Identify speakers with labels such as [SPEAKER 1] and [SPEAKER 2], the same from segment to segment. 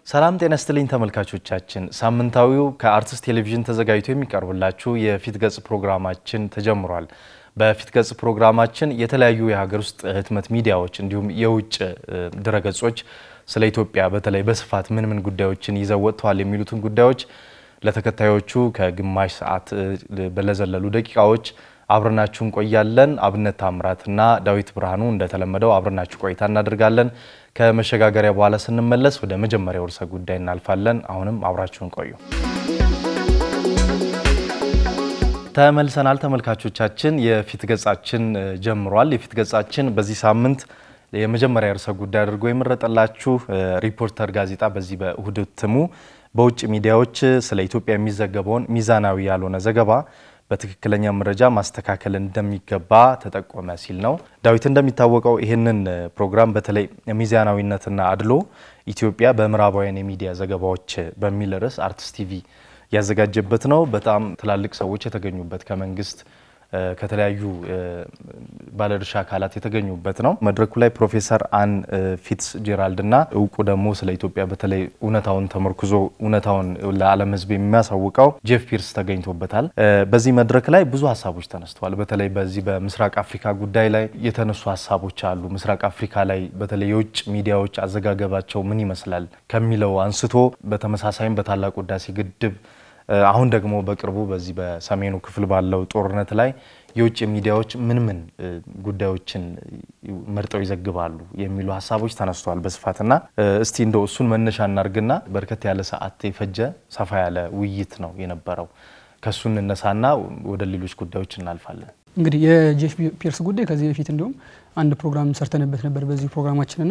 [SPEAKER 1] ሰላም ጤና ስትልኝ ተመልካቾቻችን፣ ሳምንታዊው ከአርትስ ቴሌቪዥን ተዘጋጅቶ የሚቀርብላችሁ የፊት ገጽ ፕሮግራማችን ተጀምሯል። በፊት ገጽ ፕሮግራማችን የተለያዩ የሀገር ውስጥ ህትመት ሚዲያዎች እንዲሁም የውጭ ድረገጾች ስለ ኢትዮጵያ በተለይ በስፋት ምን ምን ጉዳዮችን ይዘው ወጥተዋል የሚሉትን ጉዳዮች ለተከታዮቹ ከግማሽ ሰዓት በለዘለሉ ደቂቃዎች አብረናችሁ እንቆያለን። አብነት ታምራትና ዳዊት ብርሃኑ እንደተለመደው አብረናችሁ ቆይታ እናደርጋለን። ከመሸጋገሪያ በኋላ ስንመለስ ወደ መጀመሪያው ርዕሰ ጉዳይ እናልፋለን። አሁንም አብራችሁን ቆዩ። ተመልሰናል ተመልካቾቻችን። የፊት ገጻችን ጀምሯል። የፊት ገጻችን በዚህ ሳምንት የመጀመሪያ ርዕሰ ጉዳይ አድርጎ የመረጠላችሁ ሪፖርተር ጋዜጣ በዚህ በእሁድ እትሙ በውጭ ሚዲያዎች ስለ ኢትዮጵያ የሚዘገበውን ሚዛናዊ ያልሆነ ዘገባ በትክክለኛ መረጃ ማስተካከል እንደሚገባ ተጠቆመ ሲል ነው። ዳዊት፣ እንደሚታወቀው ይህንን ፕሮግራም በተለይ ሚዛናዊነትና አድሎ ኢትዮጵያ በምዕራባውያን የሚዲያ ዘገባዎች በሚል ርዕስ አርትስ ቲቪ ያዘጋጀበት ነው። በጣም ትላልቅ ሰዎች የተገኙበት ከመንግስት ከተለያዩ ባለድርሻ አካላት የተገኙበት ነው። መድረኩ ላይ ፕሮፌሰር አን ፊትስ ጄራልድ እና እውቁ ደግሞ ስለ ኢትዮጵያ በተለይ እውነታውን ተመርኩዞ እውነታውን ለዓለም ሕዝብ የሚያሳውቀው ጄፍ ፒርስ ተገኝቶበታል። በዚህ መድረክ ላይ ብዙ ሀሳቦች ተነስተዋል። በተለይ በዚህ በምስራቅ አፍሪካ ጉዳይ ላይ የተነሱ ሀሳቦች አሉ። ምስራቅ አፍሪካ ላይ በተለይ የውጭ ሚዲያዎች አዘጋገባቸው ምን ይመስላል ከሚለው አንስቶ በተመሳሳይም በታላቁ ህዳሴ ግድብ አሁን ደግሞ በቅርቡ በዚህ በሰሜኑ ክፍል ባለው ጦርነት ላይ የውጭ ሚዲያዎች ምን ምን ጉዳዮችን መርጠው ይዘግባሉ የሚሉ ሀሳቦች ተነስተዋል በስፋትና እስቲ እንደው እሱን መነሻ እናርግና በርከት ያለ ሰዓት የፈጀ ሰፋ ያለ ውይይት ነው የነበረው። ከእሱ እንነሳና ወደ ሌሎች ጉዳዮች እናልፋለን።
[SPEAKER 2] እንግዲህ የጄፍ ፒርስ ጉዳይ ከዚህ በፊት እንዲሁም አንድ ፕሮግራም ሰርተንበት ነበር በዚህ ፕሮግራማችንና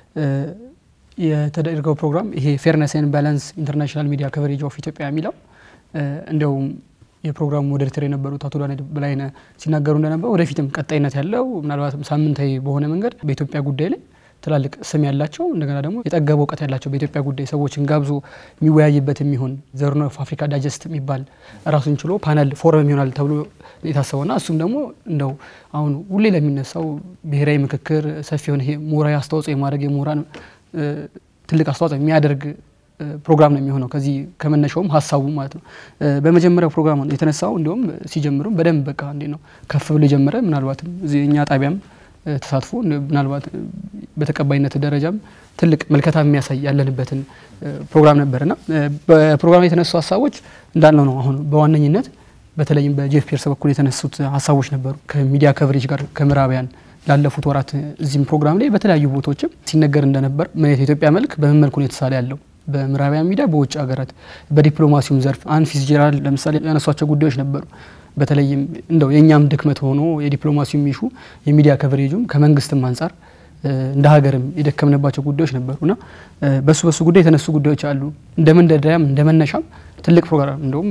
[SPEAKER 2] የተደረገው ፕሮግራም ይሄ ፌርነስ ኤንድ ባላንስ ኢንተርናሽናል ሚዲያ ከቨሬጅ ኦፍ ኢትዮጵያ የሚለው እንዲያውም የፕሮግራሙ ሞዴሬተር የነበሩት አቶ ዳንኤል በላይነህ ሲናገሩ እንደነበረ ወደፊትም ቀጣይነት ያለው ምናልባትም ሳምንታዊ በሆነ መንገድ በኢትዮጵያ ጉዳይ ላይ ትላልቅ ስም ያላቸው እንደገና ደግሞ የጠገበ እውቀት ያላቸው በኢትዮጵያ ጉዳይ ሰዎችን ጋብዞ የሚወያይበት የሚሆን ዘርን ኦፍ አፍሪካ ዳይጀስት የሚባል ራሱን ችሎ ፓነል ፎረም ይሆናል ተብሎ የታሰበውና እሱም ደግሞ እንደው አሁን ሁሌ ለሚነሳው ብሔራዊ ምክክር ሰፊ የሆነ ይሄ ምሁራዊ አስተዋጽኦ የማድረግ የምሁራን ትልቅ አስተዋጽኦ የሚያደርግ ፕሮግራም ነው የሚሆነው። ከዚህ ከመነሻውም ሀሳቡ ማለት ነው። በመጀመሪያው ፕሮግራም የተነሳው እንዲሁም ሲጀምሩም በደንብ በቃ እንዴ ነው ከፍ ብሎ የጀመረ ምናልባትም እኛ ጣቢያም ተሳትፎ ምናልባት በተቀባይነት ደረጃም ትልቅ መልከታ የሚያሳይ ያለንበትን ፕሮግራም ነበርና በፕሮግራም የተነሱ ሀሳቦች እንዳልነው ነው። አሁን በዋነኝነት በተለይም በጄፍ ፒርስ በኩል የተነሱት ሀሳቦች ነበሩ ከሚዲያ ከቨሬጅ ጋር ከምዕራቢያን ላለፉት ወራት እዚህም ፕሮግራም ላይ በተለያዩ ቦታዎችም ሲነገር እንደነበር ምን የኢትዮጵያ መልክ በምን መልኩ ነው የተሳለ ያለው በምዕራቢያን ሚዲያ በውጭ ሀገራት በዲፕሎማሲውም ዘርፍ አን ፊትዝጄራልድ ለምሳሌ ያነሷቸው ጉዳዮች ነበሩ። በተለይም እንደው የእኛም ድክመት ሆኖ የዲፕሎማሲው ሚሹ የሚዲያ ከቨሬጁም ከመንግስትም አንጻር እንደ ሀገርም የደከምንባቸው ጉዳዮች ነበሩና በሱ በሱ ጉዳይ የተነሱ ጉዳዮች አሉ። እንደ መንደርደሪያም እንደ መነሻም ትልቅ ፕሮግራም እንደውም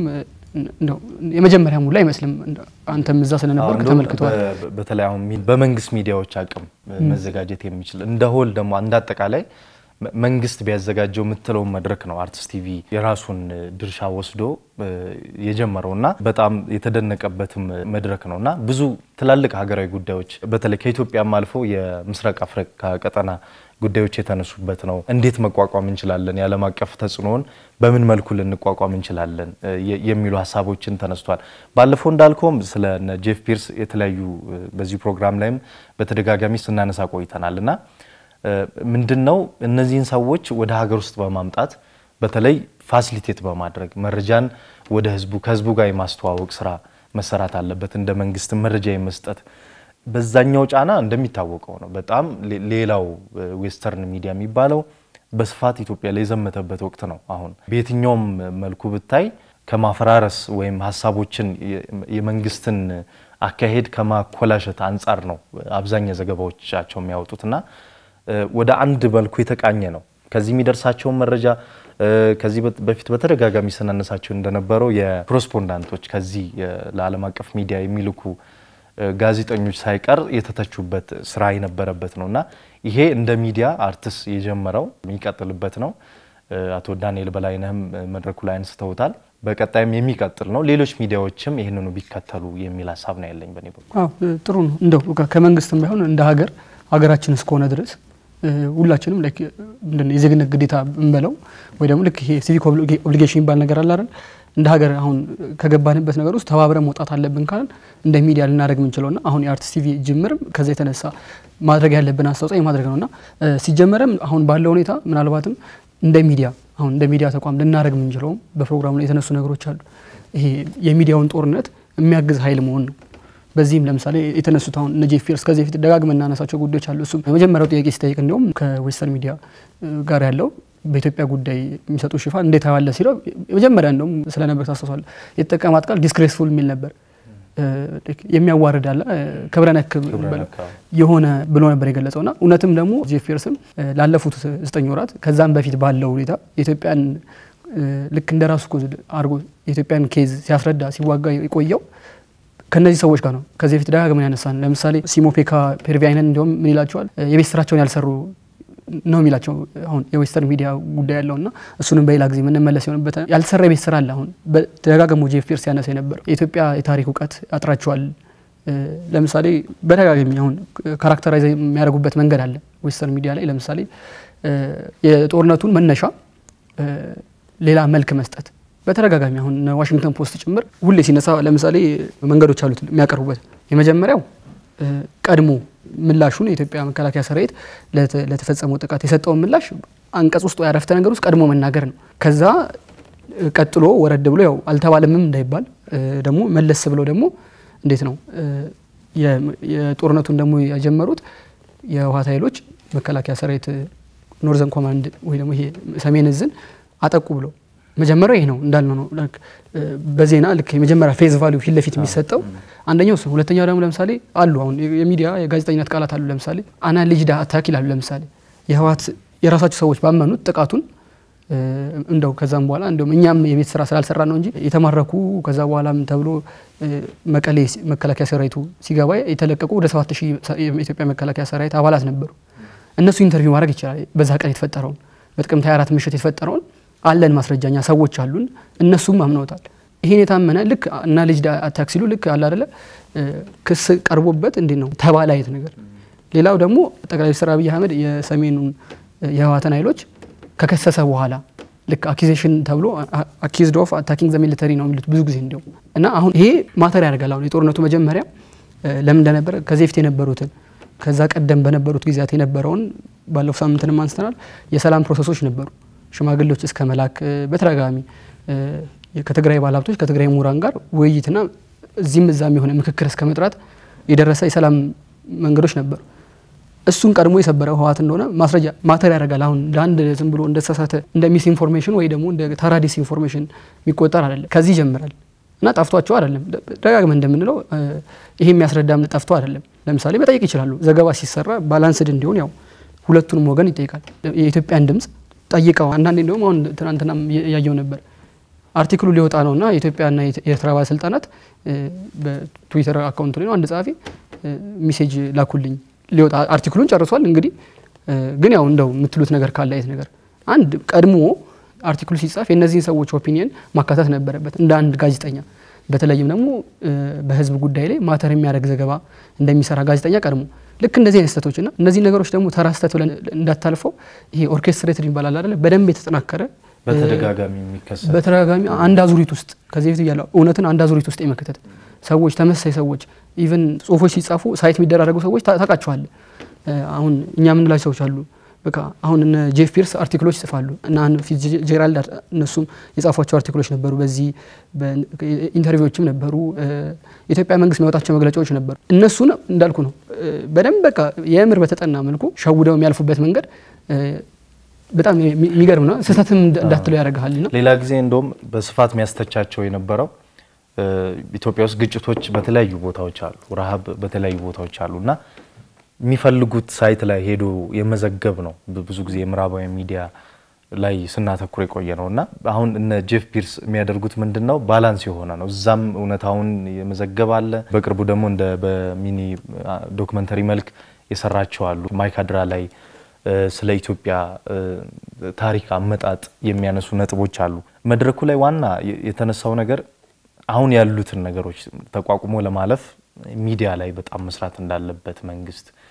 [SPEAKER 2] የመጀመሪያ ሙሉ አይመስልም። አንተም እዛ ስለነበር ተመልክተዋል።
[SPEAKER 1] በተለይ አሁን በመንግስት ሚዲያዎች አቅም መዘጋጀት የሚችል እንደ ሆል ደግሞ እንደ አጠቃላይ መንግስት ቢያዘጋጀው የምትለውን መድረክ ነው አርትስ ቲቪ የራሱን ድርሻ ወስዶ የጀመረውና በጣም የተደነቀበትም መድረክ ነውና ብዙ ትላልቅ ሀገራዊ ጉዳዮች በተለይ ከኢትዮጵያም አልፎ የምስራቅ አፍሪካ ቀጠና ጉዳዮች የተነሱበት ነው። እንዴት መቋቋም እንችላለን፣ የዓለም አቀፍ ተጽዕኖውን በምን መልኩ ልንቋቋም እንችላለን የሚሉ ሀሳቦችን ተነስቷል። ባለፈው እንዳልከውም ስለ ጄፍ ፒርስ የተለያዩ በዚህ ፕሮግራም ላይም በተደጋጋሚ ስናነሳ ቆይተናል እና ምንድን ነው እነዚህን ሰዎች ወደ ሀገር ውስጥ በማምጣት በተለይ ፋሲሊቴት በማድረግ መረጃን ወደ ህዝቡ ከህዝቡ ጋር የማስተዋወቅ ስራ መሰራት አለበት። እንደ መንግስት መረጃ የመስጠት በዛኛው ጫና እንደሚታወቀው ነው። በጣም ሌላው ዌስተርን ሚዲያ የሚባለው በስፋት ኢትዮጵያ ላይ የዘመተበት ወቅት ነው። አሁን በየትኛውም መልኩ ብታይ ከማፈራረስ ወይም ሀሳቦችን የመንግስትን አካሄድ ከማኮላሸት አንጻር ነው አብዛኛው ዘገባዎቻቸው የሚያወጡትና ወደ አንድ መልኩ የተቃኘ ነው። ከዚህ የሚደርሳቸውን መረጃ ከዚህ በፊት በተደጋጋሚ ስናነሳቸው እንደነበረው የኮረስፖንዳንቶች ከዚህ ለዓለም አቀፍ ሚዲያ የሚልኩ ጋዜጠኞች ሳይቀር የተተቹበት ስራ የነበረበት ነው እና ይሄ እንደ ሚዲያ አርትስ የጀመረው የሚቀጥልበት ነው። አቶ ዳንኤል በላይነህም መድረኩ ላይ አንስተውታል። በቀጣይም የሚቀጥል ነው። ሌሎች ሚዲያዎችም ይህንኑ ቢከተሉ የሚል ሀሳብ ነው ያለኝ በእኔ በኩል።
[SPEAKER 2] ጥሩ ነው። እንደው ከመንግስትም ባይሆን እንደ ሀገር ሀገራችን እስከሆነ ድረስ ሁላችንም ላይክ ምንድን ነው የዜግነት ግዴታ እንበለው ወይ ደግሞ ልክ ይሄ ሲቪክ ኦብሊጌሽን የሚባል ነገር አለ አይደል? እንደ ሀገር አሁን ከገባንበት ነገር ውስጥ ተባብረን መውጣት አለብን ካለን እንደ ሚዲያ ልናደርግ የምንችለውና አሁን የአርትስ ቲቪ ጅምርም ከዛ የተነሳ ማድረግ ያለብን አስተዋጽኦ የማድረግ ነውና ሲጀመርም አሁን ባለው ሁኔታ ምናልባትም እንደ ሚዲያ አሁን እንደ ሚዲያ ተቋም ልናደርግ የምንችለውም በፕሮግራሙ ላይ የተነሱ ነገሮች አሉ። ይሄ የሚዲያውን ጦርነት የሚያግዝ ኃይል መሆን ነው። በዚህም ለምሳሌ የተነሱት አሁን እነ ጄፍ ፒርስ ከዚህ በፊት ደጋግመን እናነሳቸው ጉዳዮች አሉ። እሱም የመጀመሪያው ጥያቄ ሲጠይቅ እንዲሁም ከዌስተርን ሚዲያ ጋር ያለው በኢትዮጵያ ጉዳይ የሚሰጡ ሽፋን እንዴት አዋለ ሲለው የመጀመሪያ እንደውም ስለነበር ታስታውሳለ የተጠቀማት ቃል ዲስግሬስፉል የሚል ነበር። የሚያዋርድ አለ ክብረ ነክ የሆነ ብሎ ነበር የገለጸው ና እውነትም ደግሞ ጄፍ ፒርስም ላለፉት ዘጠኝ ወራት ከዛም በፊት ባለው ሁኔታ የኢትዮጵያን ልክ እንደ ራሱ አድርጎ የኢትዮጵያን ኬዝ ሲያስረዳ ሲዋጋ የቆየው ከነዚህ ሰዎች ጋር ነው። ከዚህ በፊት ደጋግመን ያነሳን ለምሳሌ ሲሞፔካ ፔርቪያይነን እንዲሁም ምን ይላቸዋል የቤት ስራቸውን ያልሰሩ ነው የሚላቸው አሁን የዌስተርን ሚዲያ ጉዳይ ያለው እና እሱንም በሌላ ጊዜ የምንመለስ የሆንበት ያልተሰራ የቤት ስራ አለ። አሁን በተደጋገሙ ጄፍ ፒርስ ያነሳ የነበረው የኢትዮጵያ የታሪክ እውቀት ያጥራቸዋል። ለምሳሌ በተደጋጋሚ አሁን ካራክተራይዝ የሚያደርጉበት መንገድ አለ ዌስተርን ሚዲያ ላይ ለምሳሌ የጦርነቱን መነሻ ሌላ መልክ መስጠት በተደጋጋሚ አሁን ዋሽንግተን ፖስት ጭምር ሁሌ ሲነሳ ለምሳሌ መንገዶች አሉት የሚያቀርቡበት የመጀመሪያው ቀድሞ ምላሹን የኢትዮጵያ መከላከያ ሰራዊት ለተፈጸመው ጥቃት የሰጠውን ምላሽ አንቀጽ ውስጥ ያረፍተ ነገር ውስጥ ቀድሞ መናገር ነው። ከዛ ቀጥሎ ወረድ ብሎ ያው አልተባለምም እንዳይባል ደግሞ መለስ ብለው ደግሞ እንዴት ነው የጦርነቱን ደግሞ የጀመሩት የህወሓት ኃይሎች መከላከያ ሰራዊት ኖርዘርን ኮማንድ ወይ ደግሞ ይሄ ሰሜን እዝን አጠቁ ብለው መጀመሪያው ይሄ ነው እንዳልነው ነው። በዜና ልክ የመጀመሪያ ፌዝ ቫሊዩ ፊት ለፊት የሚሰጠው አንደኛው እሱ። ሁለተኛው ደግሞ ለምሳሌ አሉ አሁን የሚዲያ የጋዜጠኝነት ቃላት አሉ። ለምሳሌ አናሊጅዳ አታክ ይላሉ። ለምሳሌ የህወሓት የራሳቸው ሰዎች ባመኑት ጥቃቱን እንደው ከዛም በኋላ እንደውም እኛም የቤት ስራ ስላልሰራ ነው እንጂ የተማረኩ ከዛ በኋላም ተብሎ መቀሌ መከላከያ ሰራዊቱ ሲገባ የተለቀቁ ወደ ሰባት ሺህ የኢትዮጵያ መከላከያ ሰራዊት አባላት ነበሩ። እነሱ ኢንተርቪው ማድረግ ይችላል። በዛ ቀን የተፈጠረውን በጥቅምት 24 ምሽት የተፈጠረውን አለን ማስረጃኛ ሰዎች አሉን። እነሱም አምነውታል። ይሄን የታመነ ልክ እና ልጅ አታክ ሲሉ ልክ አለ አደለ ክስ ቀርቦበት እንዴት ነው ተባለ አይነት ነገር። ሌላው ደግሞ ጠቅላይ ሚኒስትር አብይ አህመድ የሰሜኑን የህወሓትን ኃይሎች ከከሰሰ በኋላ ልክ አኪዜሽን ተብሎ አኪዝድ ኦፍ አታኪንግ ዘ ሚሊተሪ ነው የሚሉት ብዙ ጊዜ እንዲሁም እና አሁን ይሄ ማተር ያደርጋል። አሁን የጦርነቱ መጀመሪያ ለምን እንደነበረ ከዚህ በፊት የነበሩትን ከዛ ቀደም በነበሩት ጊዜያት የነበረውን ባለፈው ሳምንትንም አንስተናል። የሰላም ፕሮሰሶች ነበሩ ሽማግሌዎች እስከ መላክ በተደጋጋሚ ከትግራይ ባለሀብቶች ከትግራይ ምሁራን ጋር ውይይትና እዚህም እዛም የሆነ ምክክር እስከ መጥራት የደረሰ የሰላም መንገዶች ነበሩ። እሱን ቀድሞ የሰበረው ህወሓት እንደሆነ ማስረጃ ማተር ያደርጋል። አሁን ለአንድ ዝም ብሎ እንደተሳሳተ እንደ ሚስ ኢንፎርሜሽን ወይ ደግሞ እንደ ተራ ዲስ ኢንፎርሜሽን የሚቆጠር አይደለም። ከዚህ ይጀምራል እና ጠፍቷቸው አይደለም። ደጋግመን እንደምንለው ይሄ የሚያስረዳም ጠፍቶ አይደለም። ለምሳሌ መጠየቅ ይችላሉ። ዘገባ ሲሰራ ባላንስድ እንዲሆን ያው ሁለቱንም ወገን ይጠይቃል። የኢትዮጵያን ድምጽ ጠይቀው አንዳንዴ እንዲሁም አሁን ትናንትናም ያየው ነበር አርቲክሉ ሊወጣ ነው እና የኢትዮጵያና የኤርትራ ባለስልጣናት በትዊተር አካውንቱ ላይ ነው አንድ ጸሐፊ ሚሴጅ ላኩልኝ ሊወጣ አርቲክሉን ጨርሷል። እንግዲህ ግን ያው እንደው የምትሉት ነገር ካለ አይነት ነገር አንድ ቀድሞ አርቲክሉ ሲጻፍ የእነዚህን ሰዎች ኦፒኒየን ማካተት ነበረበት እንደ አንድ ጋዜጠኛ በተለይም ደግሞ በህዝብ ጉዳይ ላይ ማተር የሚያደርግ ዘገባ እንደሚሰራ ጋዜጠኛ ቀድሞ ልክ እንደዚህ አይነት ስህተቶች እና እነዚህ ነገሮች ደግሞ ተራ ስህተት ብለን እንዳታልፈው ይሄ ኦርኬስትሬትድ ይባላል አይደለ? በደንብ የተጠናከረ
[SPEAKER 1] በተደጋጋሚ የሚከሰት
[SPEAKER 2] በተደጋጋሚ አንድ አዙሪት ውስጥ ከዚህ በፊት ያለው እውነትን አንድ አዙሪት ውስጥ የመከተት ሰዎች ተመሳሳይ ሰዎች ኢቨን ጽሁፎች ሲጻፉ ሳይት የሚደራረጉ ሰዎች ታውቃቸዋል። አሁን እኛ የምንላቸው ሰዎች አሉ። በቃ አሁን እነ ጄፍ ፒርስ አርቲክሎች ይጽፋሉ እና ፊት ጄራልድ እነሱም የጻፏቸው አርቲክሎች ነበሩ። በዚህ ኢንተርቪዎችም ነበሩ። የኢትዮጵያ መንግስት የሚያወጣቸው መግለጫዎች ነበሩ። እነሱን እንዳልኩ ነው በደንብ በቃ የምር በተጠና መልኩ ሸውደው የሚያልፉበት መንገድ በጣም የሚገርም ነው። ስህተትም እንዳትለው ያደርግሃል። ና
[SPEAKER 1] ሌላ ጊዜ እንደውም በስፋት የሚያስተቻቸው የነበረው ኢትዮጵያ ውስጥ ግጭቶች በተለያዩ ቦታዎች አሉ፣ ረሃብ በተለያዩ ቦታዎች አሉ እና የሚፈልጉት ሳይት ላይ ሄዶ የመዘገብ ነው። ብዙ ጊዜ የምዕራባዊ ሚዲያ ላይ ስናተኩር የቆየ ነው እና አሁን እነ ጄፍ ፒርስ የሚያደርጉት ምንድን ነው? ባላንስ የሆነ ነው። እዛም እውነታውን የመዘገብ አለ። በቅርቡ ደግሞ እንደ በሚኒ ዶክመንተሪ መልክ የሰራቸው አሉ። ማይካድራ ላይ ስለ ኢትዮጵያ ታሪክ አመጣጥ የሚያነሱ ነጥቦች አሉ። መድረኩ ላይ ዋና የተነሳው ነገር አሁን ያሉትን ነገሮች ተቋቁሞ ለማለፍ ሚዲያ ላይ በጣም መስራት እንዳለበት መንግስት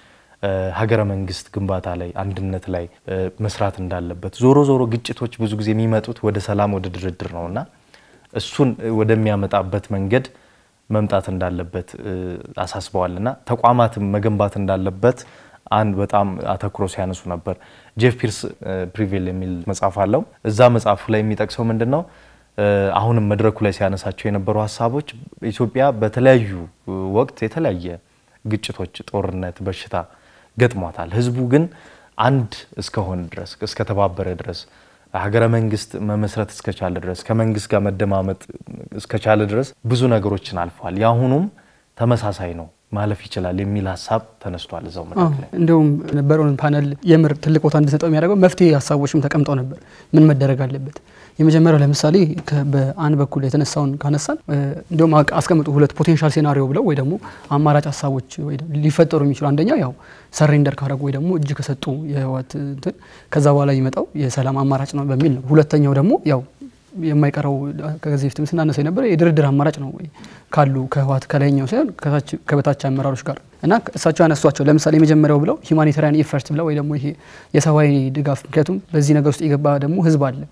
[SPEAKER 1] ሀገረ መንግስት ግንባታ ላይ አንድነት ላይ መስራት እንዳለበት ዞሮ ዞሮ ግጭቶች ብዙ ጊዜ የሚመጡት ወደ ሰላም ወደ ድርድር ነው እና እሱን ወደሚያመጣበት መንገድ መምጣት እንዳለበት አሳስበዋል እና ተቋማትም መገንባት እንዳለበት አንድ በጣም አተኩሮ ሲያነሱ ነበር። ጄፍ ፒርስ ፕሪቬል የሚል መጽሐፍ አለው። እዛ መጽሐፉ ላይ የሚጠቅሰው ምንድን ነው? አሁንም መድረኩ ላይ ሲያነሳቸው የነበሩ ሀሳቦች ኢትዮጵያ በተለያዩ ወቅት የተለያየ ግጭቶች፣ ጦርነት፣ በሽታ ገጥሟታል። ህዝቡ ግን አንድ እስከሆነ ድረስ እስከተባበረ ድረስ ሀገረ መንግስት መመስረት እስከቻለ ድረስ ከመንግስት ጋር መደማመጥ እስከቻለ ድረስ ብዙ ነገሮችን አልፏል። የአሁኑም ተመሳሳይ ነው ማለፍ ይችላል የሚል ሀሳብ ተነስቷል። እዛው መድረክ ላይ
[SPEAKER 2] እንደውም ነበረውን ፓነል የምር ትልቅ ቦታ እንድሰጠው የሚያደርገው መፍትሄ ሀሳቦችም ተቀምጠው ነበር። ምን መደረግ አለበት? የመጀመሪያው ለምሳሌ በአንድ በኩል የተነሳውን ካነሳን እንዲሁም አስቀምጡ ሁለት ፖቴንሻል ሴናሪዮ ብለው ወይ ደግሞ አማራጭ ሀሳቦች ሊፈጠሩ የሚችሉ አንደኛው ያው ሰሬንደር ካደረጉ ወይ ደግሞ እጅ ከሰጡ የህወሓት እንትን ከዛ በኋላ የሚመጣው የሰላም አማራጭ ነው በሚል ነው። ሁለተኛው ደግሞ ያው የማይቀረው ከዚህ በፊትም ስናነሳ የነበረ የድርድር አማራጭ ነው ወይ ካሉ ከህወሓት ከላይኛው ሳይሆን ከበታች አመራሮች ጋር እና እሳቸው ያነሷቸው ለምሳሌ የመጀመሪያው ብለው ሂውማኒታሪያን ኢፈርት ብለው ወይ ደግሞ ይሄ የሰብአዊ ድጋፍ ምክንያቱም በዚህ ነገር ውስጥ የገባ ደግሞ ህዝብ አለ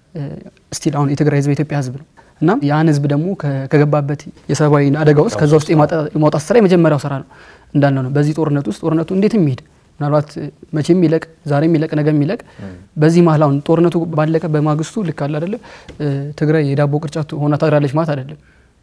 [SPEAKER 2] ስቲል አሁን የትግራይ ህዝብ የኢትዮጵያ ህዝብ ነው እና ያን ህዝብ ደግሞ ከገባበት የሰብአዊ አደጋ ውስጥ ከዛ ውስጥ የማውጣት ስራ የመጀመሪያው ስራ ነው እንዳልነው ነው። በዚህ ጦርነት ውስጥ ጦርነቱ እንዴት የሚሄድ ምናልባት መቼም ይለቅ ዛሬም ይለቅ ነገም ይለቅ። በዚህ መሀል አሁን ጦርነቱ ባለቀ በማግስቱ ልክ አለ አይደለ ትግራይ የዳቦ ቅርጫት ሆና ታድራለች ማለት አይደለም።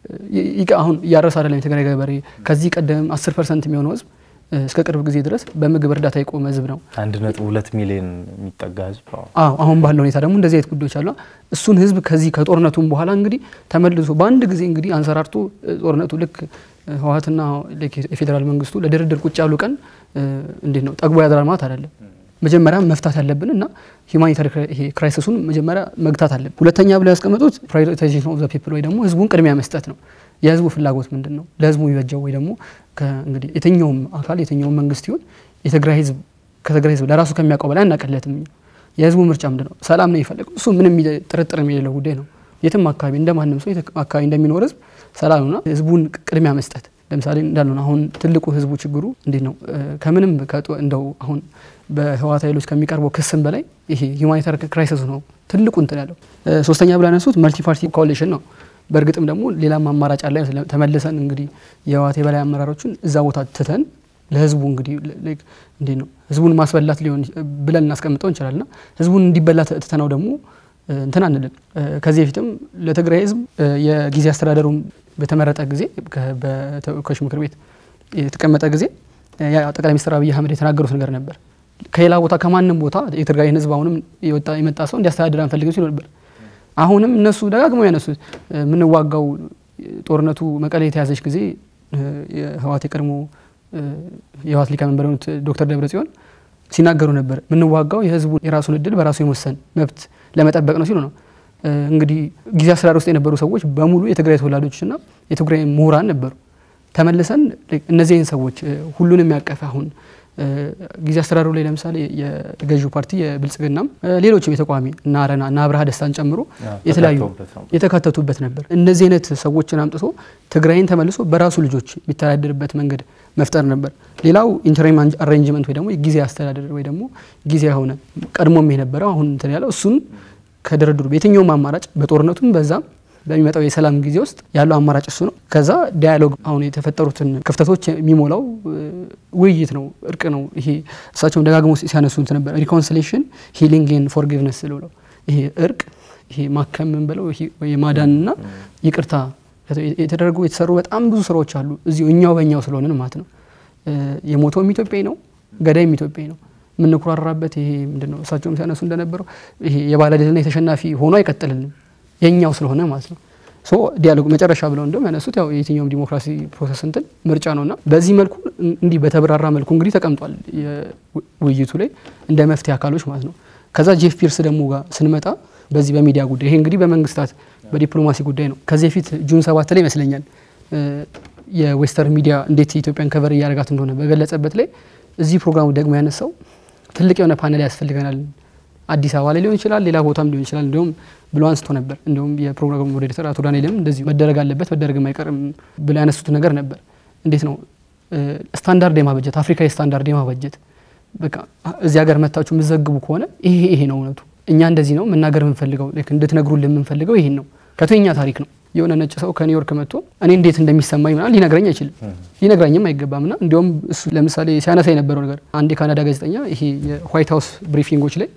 [SPEAKER 2] አሁን እያረሰ አይደለም የትግራይ ገበሬ ከዚህ ቀደም 10 ፐርሰንት የሚሆነው ህዝብ እስከ ቅርብ ጊዜ ድረስ በምግብ እርዳታ የቆመ ህዝብ ነው።
[SPEAKER 1] አንድ ነጥብ ሁለት ሚሊዮን የሚጠጋ ህዝብ
[SPEAKER 2] አዎ። አሁን ባለው ሁኔታ ደግሞ እንደዚህ አይነት ጉዳዮች አሉ። እሱን ህዝብ ከዚህ ከጦርነቱም በኋላ እንግዲህ ተመልሶ በአንድ ጊዜ እንግዲህ አንሰራርቶ ጦርነቱ ልክ ህወሓትና የፌዴራል መንግስቱ ለድርድር ቁጭ ያሉ ቀን እንዴት ነው ጠግቦ ያድራል ማለት አይደለም። መጀመሪያ መፍታት ያለብን እና ሂውማኒታሪ ክራይሲሱን መጀመሪያ መግታት አለብን። ሁለተኛ ብለው ያስቀመጡት ፕራዮሪታይዜሽን ኦፍ ዘ ፒፕል ወይ ደግሞ ህዝቡን ቅድሚያ መስጠት ነው። የህዝቡ ፍላጎት ምንድን ነው? ለህዝቡ የሚበጀው ወይ ደግሞ እንግዲህ የትኛውም አካል የትኛውም መንግስት ይሁን የትግራይ ህዝብ ከትግራይ ህዝብ ለራሱ ከሚያውቀው በላይ አናቀለትም። የህዝቡ ምርጫ ምንድን ነው? ሰላም ነው የሚፈልገው። እሱ ምንም ጥርጥር የሌለው ጉዳይ ነው። የትም አካባቢ እንደማንም ሰው አካባቢ እንደሚኖር ህዝብ ሰላምና ህዝቡን ቅድሚያ መስጠት ለምሳሌ እንዳልሆነ አሁን ትልቁ ህዝቡ ችግሩ እንዴት ነው? ከምንም እንደው አሁን በህወሓት ኃይሎች ከሚቀርበው ክስም በላይ ይሄ ሂውማኒታሪ ክራይሲሱ ነው ትልቁ እንትን ያለው። ሶስተኛ ብላ ያነሱት መልቲ ፓርቲ ኮሊሽን ነው። በእርግጥም ደግሞ ሌላም አማራጭ አለ። ተመልሰን እንግዲህ የህወሓት የበላይ አመራሮችን እዛ ቦታ ትተን ለህዝቡ እንግዲህ እንዴት ነው ህዝቡን ማስበላት ሊሆን ብለን እናስቀምጠው እንችላልና ህዝቡን እንዲበላ ትተነው ደግሞ እንትን አንልም። ከዚህ በፊትም ለትግራይ ህዝብ የጊዜ አስተዳደሩ በተመረጠ ጊዜ በተወካዮች ምክር ቤት የተቀመጠ ጊዜ ጠቅላይ ሚኒስትር አብይ አህመድ የተናገሩት ነገር ነበር። ከሌላ ቦታ ከማንም ቦታ የትግራይን ህዝብ አሁንም የመጣ ሰው እንዲያስተዳድር አንፈልግም ሲሉ ነበር። አሁንም እነሱ ደጋግመው ያነሱት የምንዋጋው ጦርነቱ መቀሌ የተያዘች ጊዜ የህወሓት የቀድሞ የህወሓት ሊቀመንበር የሆኑት ዶክተር ደብረጽዮን ሲናገሩ ነበር። የምንዋጋው የህዝቡ የራሱን እድል በራሱ የመወሰን መብት ለመጠበቅ ነው ሲሉ ነው። እንግዲህ ጊዜ አስተዳደር ውስጥ የነበሩ ሰዎች በሙሉ የትግራይ ተወላጆችና የትግራይ ምሁራን ነበሩ። ተመልሰን እነዚህን ሰዎች ሁሉንም ያቀፈ አሁን ጊዜ አስተዳደሩ ላይ ለምሳሌ የገዢው ፓርቲ የብልጽግናም ሌሎችም የተቃዋሚ እና አረና እና አብርሃ ደስታን ጨምሮ የተለያዩ የተካተቱበት ነበር። እነዚህ አይነት ሰዎችን አምጥቶ ትግራይን ተመልሶ በራሱ ልጆች የሚተዳደርበት መንገድ መፍጠር ነበር። ሌላው ኢንተሪም አሬንጅመንት ወይ ደግሞ ጊዜ አስተዳደር ወይ ደግሞ ጊዜ የሆነ ቀድሞም የነበረው አሁን እንትን ያለው እሱን ከድርድሩ በየትኛውም አማራጭ በጦርነቱም በዛም በሚመጣው የሰላም ጊዜ ውስጥ ያለው አማራጭ እሱ ነው። ከዛ ዲያሎግ አሁን የተፈጠሩትን ክፍተቶች የሚሞላው ውይይት ነው፣ እርቅ ነው። ይሄ እሳቸውም ደጋግሞ ሲያነሱት ነበር ሪኮንሲሌሽን ሂሊንግ ን ፎርጊቭነስ ብለው ይሄ እርቅ ይሄ ማከም ምን ብለው የማዳንና ይቅርታ የተደረጉ የተሰሩ በጣም ብዙ ስራዎች አሉ። እዚሁ እኛው በእኛው ስለሆንን ማለት ነው። የሞተውም ኢትዮጵያዊ ነው፣ ገዳይም ኢትዮጵያዊ ነው። የምንኩራራበት ይሄ ምንድን ነው? እሳቸውም ሲያነሱ እንደነበረው ይሄ የባለድልና የተሸናፊ ሆኖ አይቀጥልንም የኛው ስለሆነ ማለት ነው። ሶ ዲያሎግ መጨረሻ ብለው እንደም ያነሱት ያው የትኛውም ዲሞክራሲ ፕሮሰስ እንትን ምርጫ ነውና በዚህ መልኩ እንዲህ በተብራራ መልኩ እንግዲህ ተቀምጧል ውይይቱ ላይ እንደ መፍትሄ አካሎች ማለት ነው። ከዛ ጄፍ ፒርስ ደግሞ ጋር ስንመጣ በዚህ በሚዲያ ጉዳይ ይሄ እንግዲህ በመንግስታት በዲፕሎማሲ ጉዳይ ነው። ከዚህ በፊት ጁን ሰባት ላይ ይመስለኛል የዌስተርን ሚዲያ እንዴት የኢትዮጵያን ከቨር እያደረጋት እንደሆነ በገለጸበት ላይ እዚህ ፕሮግራሙ ደግሞ ያነሳው ትልቅ የሆነ ፓነል ያስፈልገናል አዲስ አበባ ላይ ሊሆን ይችላል፣ ሌላ ቦታም ሊሆን ይችላል። እንዲሁም ብሎ አንስቶ ነበር። እንዲሁም የፕሮግራሙ ሞዴሬተር አቶ ዳንኤልም እንደዚሁ መደረግ አለበት መደረግም አይቀርም ብሎ ያነሱት ነገር ነበር። እንዴት ነው ስታንዳርድ የማበጀት አፍሪካዊ ስታንዳርድ የማበጀት በቃ እዚህ ሀገር መታችሁ የምዘግቡ ከሆነ ይሄ ይሄ ነው እውነቱ፣ እኛ እንደዚህ ነው መናገር የምንፈልገው እንድትነግሩልን የምንፈልገው ይሄን ነው። ከቶኛ ታሪክ ነው። የሆነ ነጭ ሰው ከኒውዮርክ መጥቶ እኔ እንዴት እንደሚሰማኝ ምናምን ሊነግረኝ አይችልም፣ ሊነግረኝም አይገባም። ና እንዲያውም እሱ ለምሳሌ ሲያነሳ የነበረው ነገር አንድ የካናዳ ጋዜጠኛ ይሄ የዋይት ሀውስ ብሪፊንጎች ላይ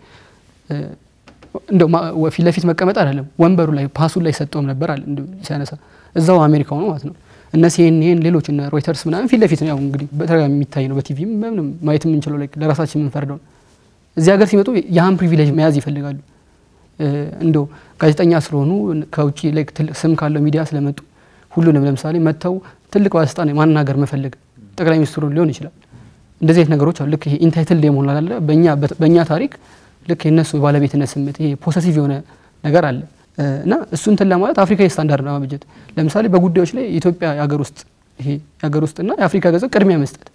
[SPEAKER 2] እንደው ፊት ለፊት መቀመጥ አይደለም ወንበሩ ላይ ፓሱን ላይ ሰጠውም ነበር አለ ሲያነሳ እዛው አሜሪካው ነው ማለት ነው። እነ ሲኤንኤን ሌሎች እነ ሮይተርስ ምናምን ፊት ለፊት ነው ያው እንግዲህ በተደጋጋሚ የሚታይ ነው። በቲቪም ምንም ማየት የምንችለው ላይ ለራሳችን የምንፈርደው እዚህ ሀገር ሲመጡ ያህን ፕሪቪሌጅ መያዝ ይፈልጋሉ። እንደው ጋዜጠኛ ስለሆኑ ከውጭ ላይ ትልቅ ስም ካለው ሚዲያ ስለመጡ ሁሉንም ለምሳሌ መጥተው ትልቅ ባለስልጣን ማናገር መፈለግ ጠቅላይ ሚኒስትሩን ሊሆን ይችላል። እንደዚህ አይነት ነገሮች አሉ። ልክ ይሄ ኢንታይትል የመሆን አለ በእኛ ታሪክ ልክ የነሱ ባለቤትነት ስሜት ይሄ ፖሰሲቭ የሆነ ነገር አለ እና እሱ እንትን ለማለት አፍሪካዊ ስታንዳርድ ማበጀት ለምሳሌ በጉዳዮች ላይ የኢትዮጵያ የሀገር ውስጥ ይሄ የሀገር ውስጥና የአፍሪካ ገንዘብ ቅድሚያ መስጠት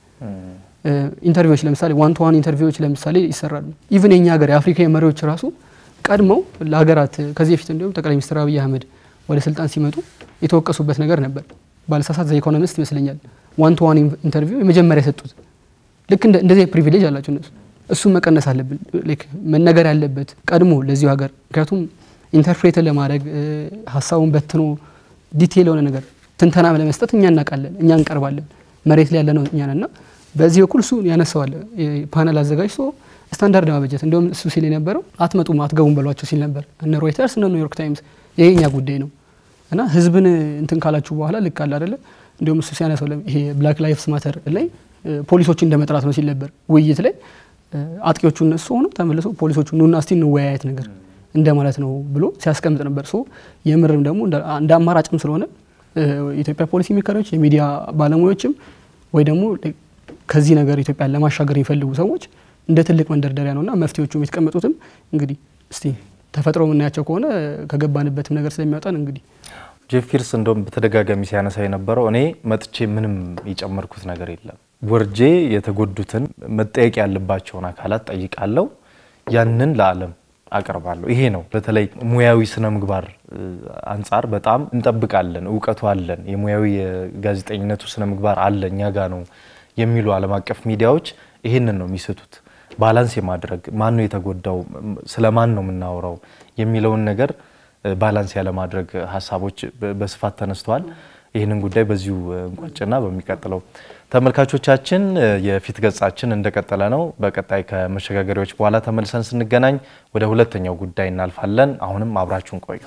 [SPEAKER 2] ኢንተርቪዎች ለምሳሌ ዋን ቱ ዋን ኢንተርቪዎች ለምሳሌ ይሰራሉ። ኢቭን የኛ ሀገር የአፍሪካ መሪዎች ራሱ ቀድመው ለሀገራት ከዚህ በፊት እንዲሁም ጠቅላይ ሚኒስትር አብይ አህመድ ወደ ስልጣን ሲመጡ የተወቀሱበት ነገር ነበር። ባለሳሳት ዘ ኢኮኖሚስት ይመስለኛል ዋን ቱ ዋን ኢንተርቪው የመጀመሪያ የሰጡት ልክ እንደዚህ ፕሪቪሌጅ አላቸው እነሱ። እሱም መቀነስ አለብን መነገር ያለበት ቀድሞ ለዚሁ ሀገር ምክንያቱም ኢንተርፕሬትን ለማድረግ ሀሳቡን በትኖ ዲቴል የሆነ ነገር ትንተና ለመስጠት እኛ እናውቃለን፣ እኛ እንቀርባለን፣ መሬት ላይ ያለ ነው እኛ እና በዚህ በኩል እሱ ያነሳዋል ፓነል አዘጋጅቶ ስታንዳርድ ማበጀት እንዲሁም እሱ ሲል የነበረው አትመጡም አትገቡም በሏቸው ሲል ነበር። እነ ሮይተርስ እነ ኒውዮርክ ታይምስ ይሄ እኛ ጉዳይ ነው እና ህዝብን እንትን ካላችሁ በኋላ ልክ አለ አደለ። እንዲሁም እሱ ሲያነሳው ይሄ ብላክ ላይፍስ ማተር ላይ ፖሊሶችን እንደ መጥራት ነው ሲል ነበር ውይይት ላይ አጥቂዎቹ እነሱ ሆነው ተመልሰው ፖሊሶቹ ኑና እስቲ እንወያየት ነገር እንደማለት ነው ብሎ ሲያስቀምጥ ነበር። ሶ የምርም ደግሞ እንደ አማራጭም ስለሆነ የኢትዮጵያ ፖሊሲ ሜከሮች፣ የሚዲያ ባለሙያዎችም ወይ ደግሞ ከዚህ ነገር ኢትዮጵያን ለማሻገር የሚፈልጉ ሰዎች እንደ ትልቅ መንደርደሪያ ነውና መፍትሄዎቹ የተቀመጡትም እንግዲህ እስቲ ተፈጥሮ የምናያቸው ከሆነ ከገባንበትም ነገር ስለሚያወጣን እንግዲህ
[SPEAKER 1] ጄፍ ፒርስ እንደውም በተደጋጋሚ ሲያነሳ የነበረው እኔ መጥቼ ምንም የጨመርኩት ነገር የለም፣ ወርጄ የተጎዱትን መጠየቅ ያለባቸውን አካላት ጠይቃለሁ፣ ያንን ለዓለም አቀርባለሁ። ይሄ ነው በተለይ ሙያዊ ስነ ምግባር አንጻር በጣም እንጠብቃለን። እውቀቱ አለን፣ የሙያዊ የጋዜጠኝነቱ ስነ ምግባር አለ እኛ ጋ ነው የሚሉ ዓለም አቀፍ ሚዲያዎች ይሄንን ነው የሚስቱት። ባላንስ የማድረግ ማን ነው የተጎዳው፣ ስለ ማን ነው የምናወራው የሚለውን ነገር ባላንስ ያለማድረግ ሀሳቦች በስፋት ተነስተዋል። ይህንን ጉዳይ በዚሁ እንቋጭና በሚቀጥለው ተመልካቾቻችን የፊት ገጻችን እንደቀጠለ ነው። በቀጣይ ከመሸጋገሪያዎች በኋላ ተመልሰን ስንገናኝ ወደ ሁለተኛው ጉዳይ እናልፋለን። አሁንም አብራችሁን ቆዩ።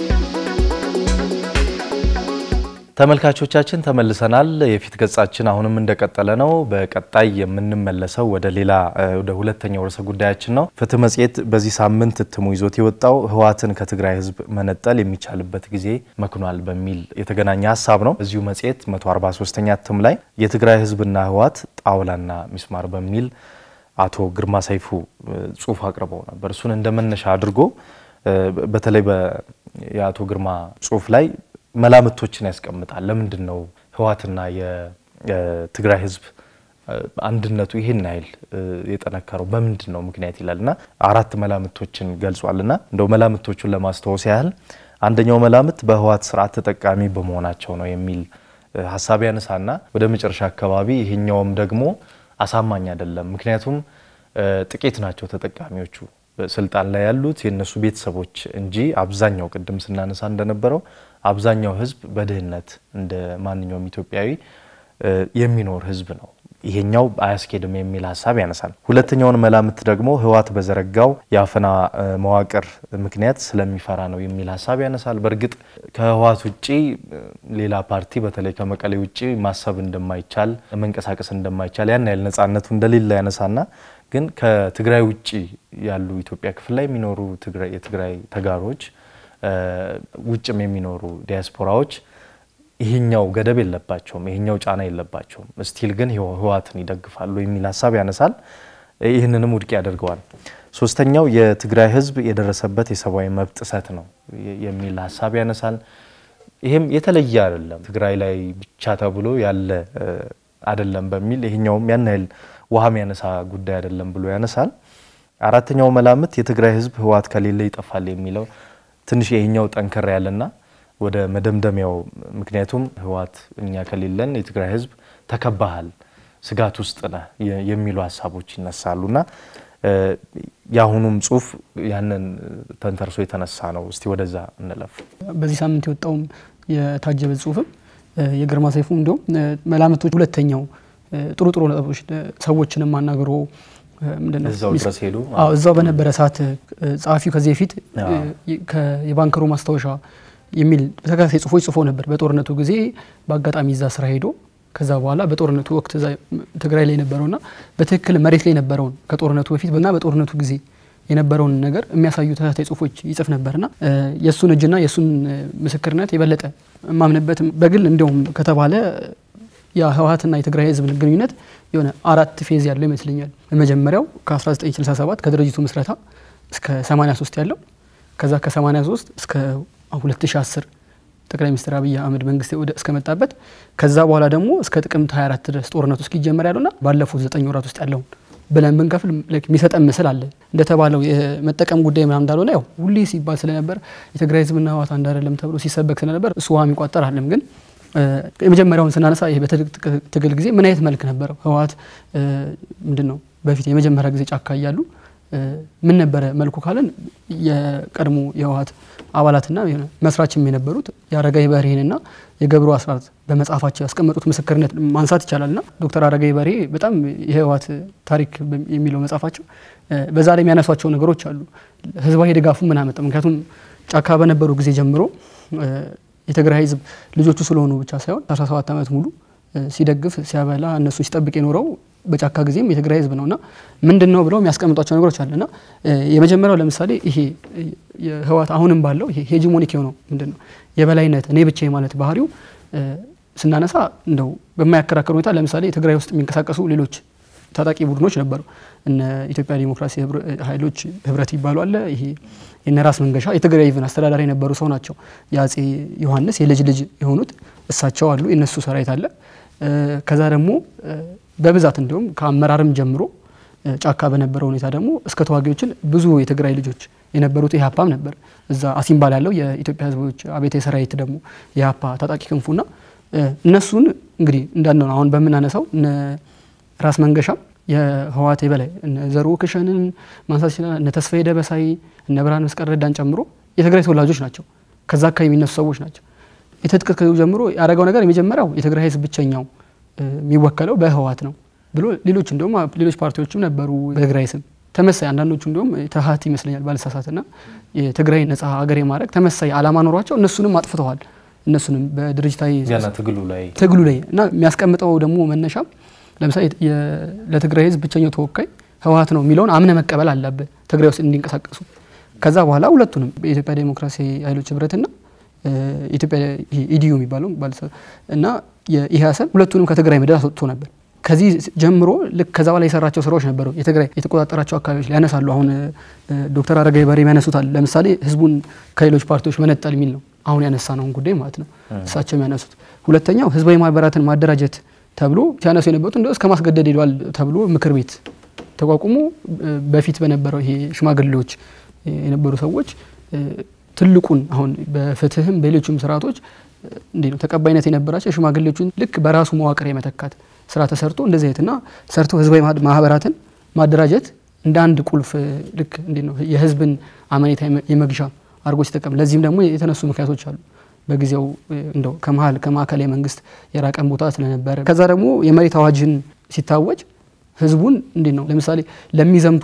[SPEAKER 1] ተመልካቾቻችን ተመልሰናል። የፊት ገጻችን አሁንም እንደቀጠለ ነው። በቀጣይ የምንመለሰው ወደ ሌላ ወደ ሁለተኛው ርዕሰ ጉዳያችን ነው። ፍትህ መጽሔት በዚህ ሳምንት እትሙ ይዞት የወጣው ህወሓትን ከትግራይ ህዝብ መነጠል የሚቻልበት ጊዜ መክኗል በሚል የተገናኘ ሀሳብ ነው። እዚሁ መጽሔት 143ኛ እትም ላይ የትግራይ ህዝብና ህወሓት ጣውላና ሚስማር በሚል አቶ ግርማ ሰይፉ ጽሁፍ አቅርበው ነበር። እሱን እንደ መነሻ አድርጎ በተለይ የአቶ ግርማ ጽሁፍ ላይ መላምቶችን ያስቀምጣል። ለምንድን ነው ህወሓትና የትግራይ ህዝብ አንድነቱ ይህን ያህል የጠነከረው በምንድን ነው ምክንያት ይላል እና አራት መላምቶችን ገልጿል እና እንደው መላምቶቹን ለማስታወስ ያህል አንደኛው መላምት በህወሓት ስርዓት ተጠቃሚ በመሆናቸው ነው የሚል ሀሳብ ያነሳና ወደ መጨረሻ አካባቢ ይሄኛውም ደግሞ አሳማኝ አይደለም፣ ምክንያቱም ጥቂት ናቸው ተጠቃሚዎቹ ስልጣን ላይ ያሉት የእነሱ ቤተሰቦች እንጂ አብዛኛው ቅድም ስናነሳ እንደነበረው አብዛኛው ህዝብ በድህነት እንደ ማንኛውም ኢትዮጵያዊ የሚኖር ህዝብ ነው። ይሄኛው አያስኬድም የሚል ሀሳብ ያነሳል። ሁለተኛውን መላምት ደግሞ ህወሓት በዘረጋው የአፈና መዋቅር ምክንያት ስለሚፈራ ነው የሚል ሀሳብ ያነሳል። በእርግጥ ከህወሓት ውጭ ሌላ ፓርቲ በተለይ ከመቀሌ ውጭ ማሰብ እንደማይቻል መንቀሳቀስ እንደማይቻል ያን ያህል ነጻነቱ እንደሌለ ያነሳና ግን ከትግራይ ውጭ ያሉ ኢትዮጵያ ክፍል ላይ የሚኖሩ የትግራይ ተጋሮች ውጭም የሚኖሩ ዲያስፖራዎች ይሄኛው ገደብ የለባቸውም፣ ይሄኛው ጫና የለባቸውም፣ ስቲል ግን ህወሓትን ይደግፋሉ የሚል ሀሳብ ያነሳል። ይህንንም ውድቅ ያደርገዋል። ሶስተኛው የትግራይ ህዝብ የደረሰበት የሰብአዊ መብት ጥሰት ነው የሚል ሀሳብ ያነሳል። ይህም የተለየ አይደለም፣ ትግራይ ላይ ብቻ ተብሎ ያለ አይደለም በሚል ይሄኛውም ያን ያህል ውሃ የሚያነሳ ጉዳይ አይደለም ብሎ ያነሳል። አራተኛው መላምት የትግራይ ህዝብ ህወሓት ከሌለ ይጠፋል የሚለው ትንሽ ይሄኛው ጠንከር ያለና ወደ መደምደሚያው ምክንያቱም ህወሓት እኛ ከሌለን የትግራይ ህዝብ ተከባሃል ስጋት ውስጥ ነህ የሚሉ ሀሳቦች ይነሳሉ እና የአሁኑም ጽሁፍ ያንን ተንተርሶ የተነሳ ነው። እስቲ ወደዛ እንለፍ።
[SPEAKER 2] በዚህ ሳምንት የወጣውም የታጀበ ጽሁፍም የግርማ ሰይፉ እንዲሁም መላምቶች ሁለተኛው ጥሩ ጥሩ ነጥቦች ሰዎችንም አናግሮ
[SPEAKER 1] እዛው ድረስ ሄዱ።
[SPEAKER 2] እዛው በነበረ ሰዓት ጸሐፊው ከዚህ በፊት የባንከሩ ማስታወሻ የሚል በተከታታይ ጽሁፎች ጽፎ ነበር። በጦርነቱ ጊዜ በአጋጣሚ እዛ ስራ ሄዶ ከዛ በኋላ በጦርነቱ ወቅት ትግራይ ላይ የነበረውና በትክክል መሬት ላይ የነበረውን ከጦርነቱ በፊት እና በጦርነቱ ጊዜ የነበረውን ነገር የሚያሳዩ ተከታታይ ጽሁፎች ይጽፍ ነበርና የእሱን እጅና የእሱን ምስክርነት የበለጠ የማምንበት በግል እንዲሁም ከተባለ የህወሀትና የትግራይ ህዝብ ግንኙነት የሆነ አራት ፌዝ ያለው ይመስለኛል። የመጀመሪያው ከ1967 ከድርጅቱ ምስረታ እስከ 83 ያለው ከዛ ከ83 እስከ 2010 ጠቅላይ ሚኒስትር አብይ አህመድ መንግስት ወደ እስከመጣበት ከዛ በኋላ ደግሞ እስከ ጥቅምት 24 ድረስ ጦርነቱ እስኪጀመር ያለውና ባለፉት ዘጠኝ ወራት ውስጥ ያለውን ብለን ብንከፍል የሚሰጠን ምስል አለ። እንደተባለው የመጠቀም ጉዳይ ምናምን እንዳልሆነ ያው ሁሌ ሲባል ስለነበር የትግራይ ህዝብና ህወሓት አንድ አይደለም ተብሎ ሲሰበክ ስለነበር እሱ ውሃ የሚቋጠር አለም ግን የመጀመሪያውን ስናነሳ ይሄ በትግል ጊዜ ምን አይነት መልክ ነበረው? ህወሓት ምንድን ነው በፊት የመጀመሪያ ጊዜ ጫካ እያሉ ምን ነበረ መልኩ ካለን የቀድሞ የህወሓት አባላትና መስራችም የነበሩት የአረጋዊ በርሄንና የገብሩ አስራት በመጽሐፋቸው ያስቀመጡት ምስክርነት ማንሳት ይቻላልና ዶክተር አረጋዊ በርሄ በጣም የህወሓት ታሪክ የሚለው መጽሐፋቸው በዛ ላይ የሚያነሷቸው ነገሮች አሉ። ህዝባዊ ድጋፉ ምን አመጣ? ምክንያቱም ጫካ በነበሩ ጊዜ ጀምሮ የትግራይ ህዝብ ልጆቹ ስለሆኑ ብቻ ሳይሆን 17 ዓመት ሙሉ ሲደግፍ ሲያበላ እነሱ ሲጠብቅ የኖረው በጫካ ጊዜም የትግራይ ህዝብ ነውና ምንድን ነው ብለው የሚያስቀምጧቸው ነገሮች አለና የመጀመሪያው ለምሳሌ ይሄ የህወሓት አሁንም ባለው ይሄ ሄጂሞኒክ የሆነው ምንድን ነው የበላይነት እኔ ብቻ ማለት ባህሪው ስናነሳ እንደው በማያከራከር ሁኔታ ለምሳሌ ትግራይ ውስጥ የሚንቀሳቀሱ ሌሎች ታጣቂ ቡድኖች ነበሩ። እነ ኢትዮጵያ ዲሞክራሲ ኃይሎች ህብረት ይባሉ አለ። ይሄ የነ ራስ መንገሻ የትግራይ ኢቭን አስተዳዳሪ የነበሩ ሰው ናቸው። የአጼ ዮሐንስ የልጅ ልጅ የሆኑት እሳቸው አሉ። የነሱ ሰራዊት አለ። ከዛ ደግሞ በብዛት እንዲሁም ከአመራርም ጀምሮ ጫካ በነበረው ሁኔታ ደግሞ እስከ ተዋጊዎችን ብዙ የትግራይ ልጆች የነበሩት ኢህአፓም ነበር። እዛ አሲምባል ያለው የኢትዮጵያ ህዝቦች አብዮታዊ ሰራዊት ደግሞ የኢህአፓ ታጣቂ ክንፉና እነሱን እንግዲህ እንዳልነው አሁን በምናነሳው ራስ መንገሻም የህወሓት የበላይ እነ ዘሩ ክሸንን ማንሳት ይችላል። እነ ተስፋዬ ደበሳይ እነ ብርሃን መስቀል ረዳን ጨምሮ የትግራይ ተወላጆች ናቸው። ከዛ አካባቢ የሚነሱ ሰዎች ናቸው። የትጥቅ ትግሉ ጀምሮ ያደረገው ነገር የመጀመሪያው የትግራይ ህዝብ ብቸኛው የሚወከለው በህወሓት ነው ብሎ ሌሎች እንዲሁም ሌሎች ፓርቲዎችም ነበሩ በትግራይ ስም ተመሳይ አንዳንዶቹ እንዲሁም ተሀት ይመስለኛል ባልሳሳትና የትግራይ ነጻ ሀገር የማድረግ ተመሳይ አላማ ኖሯቸው እነሱንም አጥፍተዋል። እነሱንም በድርጅታዊ
[SPEAKER 1] ትግሉ ላይ
[SPEAKER 2] ትግሉ ላይ እና የሚያስቀምጠው ደግሞ መነሻም ለምሳሌ ለትግራይ ህዝብ ብቸኛው ተወካይ ህወሓት ነው የሚለውን አምነ መቀበል አለብህ ትግራይ ውስጥ እንዲንቀሳቀሱ። ከዛ በኋላ ሁለቱንም የኢትዮጵያ ዴሞክራሲ ኃይሎች ህብረትና ኢትዮጵያ ኢዲዩ የሚባለው እና የኢህአሰን ሁለቱንም ከትግራይ ምድር አስወጥቶ ነበር። ከዚህ ጀምሮ ልክ ከዛ በላይ የሰራቸው ስራዎች ነበሩ። የትግራይ የተቆጣጠራቸው አካባቢዎች ላይ ያነሳሉ። አሁን ዶክተር አረጋዊ በርሄ ያነሱታል። ለምሳሌ ህዝቡን ከሌሎች ፓርቲዎች መነጠል የሚል ነው አሁን ያነሳ ነውን ጉዳይ ማለት ነው እሳቸው የሚያነሱት። ሁለተኛው ህዝባዊ ማህበራትን ማደራጀት ተብሎ ሲያነሱ የነበሩት እንደ እስከ ማስገደድ ሄደዋል ተብሎ ምክር ቤት ተቋቁሞ በፊት በነበረው ይሄ ሽማግሌዎች የነበሩ ሰዎች ትልቁን አሁን በፍትህም በሌሎችም ስርዓቶች እንዴ ነው ተቀባይነት የነበራቸው የሽማግሌዎቹን ልክ በራሱ መዋቅር የመተካት ስራ ተሰርቶ እንደዚህ አይነትና ሰርቶ ህዝባዊ ማህበራትን ማደራጀት እንደ አንድ ቁልፍ ልክ እንዴ ነው የህዝብን አመኔታ የመግዣ አድርጎ ሲጠቀም ለዚህም ደግሞ የተነሱ ምክንያቶች አሉ። በጊዜው እንደው ከመሀል ከማዕከላዊ መንግስት የራቀን ቦታ ስለነበረ ከዛ ደግሞ የመሬት አዋጅን ሲታወጅ ህዝቡን እንዴት ነው ለምሳሌ ለሚዘምቱ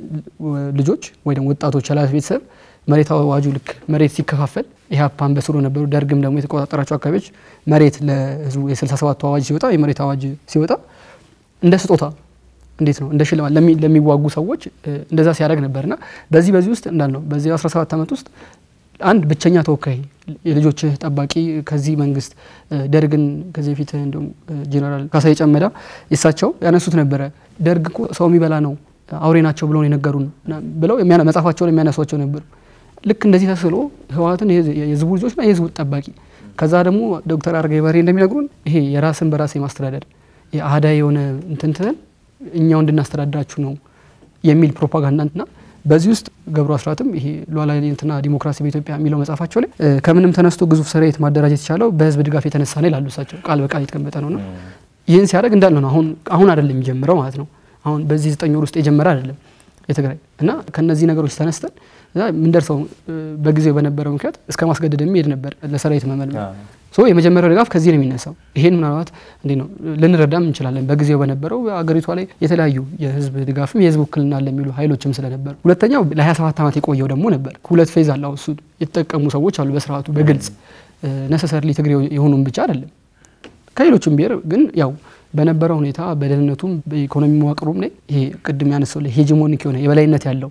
[SPEAKER 2] ልጆች ወይ ደግሞ ወጣቶች ያላት ቤተሰብ መሬት አዋጁ ልክ መሬት ሲከፋፈል ኢህአፓን በስሩ ነበሩ። ደርግም ደግሞ የተቆጣጠራቸው አካባቢዎች መሬት ለህዝቡ የ67ቱ አዋጅ ሲወጣ የመሬት አዋጅ ሲወጣ እንደ ስጦታ እንዴት ነው እንደ ሽልማት ለሚዋጉ ሰዎች እንደዛ ሲያደርግ ነበርና በዚህ በዚህ ውስጥ እንዳልነው በዚህ 17 ዓመት ውስጥ አንድ ብቸኛ ተወካይ የልጆችህ ጠባቂ ከዚህ መንግስት ደርግን ከዚህ በፊት እንዲሁም ጄኔራል ካሳዬ ጨመዳ የሳቸው ያነሱት ነበረ። ደርግ እኮ ሰው የሚበላ ነው አውሬ ናቸው ብለው የነገሩን ብለው መጽሐፋቸው ላይ የሚያነሷቸው ነበሩ። ልክ እንደዚህ ተስሎ ህወሓትን የህዝቡ ልጆችና የህዝቡ ጠባቂ ከዛ ደግሞ ዶክተር አረጋዊ በርሄ እንደሚነግሩን ይሄ የራስን በራስ የማስተዳደር አህዳዊ የሆነ እንትንትንን እኛው እንድናስተዳድራችሁ ነው የሚል ፕሮፓጋንዳና በዚህ ውስጥ ገብሩ አስራትም ይሄ ሉዓላዊነትና ዲሞክራሲ በኢትዮጵያ የሚለው መጽሐፋቸው ላይ ከምንም ተነስቶ ግዙፍ ሰራዊት ማደራጀት የቻለው በህዝብ ድጋፍ የተነሳ ነው ይላሉ። እሳቸው ቃል በቃል የተቀመጠ ነውና ይህን ሲያደርግ እንዳለ ነው። አሁን አሁን አይደለም የሚጀምረው ማለት ነው። አሁን በዚህ ዘጠኝ ወር ውስጥ የጀመረ አይደለም የትግራይ እና ከነዚህ ነገሮች ተነስተን የምንደርሰው በጊዜው በነበረው ምክንያት እስከ ማስገደድ የሚሄድ ነበር ለሰራዊት መመልመል። የመጀመሪያው ድጋፍ ከዚህ ነው የሚነሳው። ይሄን ምናልባት እንዴ ነው ልንረዳም እንችላለን። በጊዜው በነበረው አገሪቷ ላይ የተለያዩ የህዝብ ድጋፍም የህዝብ ውክልና አለ የሚሉ ኃይሎችም ስለነበሩ፣ ሁለተኛው ለ27 ዓመት የቆየው ደግሞ ነበር። ሁለት ፌዝ አለው። እሱ የተጠቀሙ ሰዎች አሉ በስርዓቱ በግልጽ ነሰሰርሊ ትግሬ የሆኑም ብቻ አይደለም ከሌሎችም ብሔር ግን ያው በነበረው ሁኔታ በደህንነቱም በኢኮኖሚ መዋቅሩም ላይ ይሄ ቅድም ያነሳው ላይ ሄጂሞኒክ የሆነ የበላይነት ያለው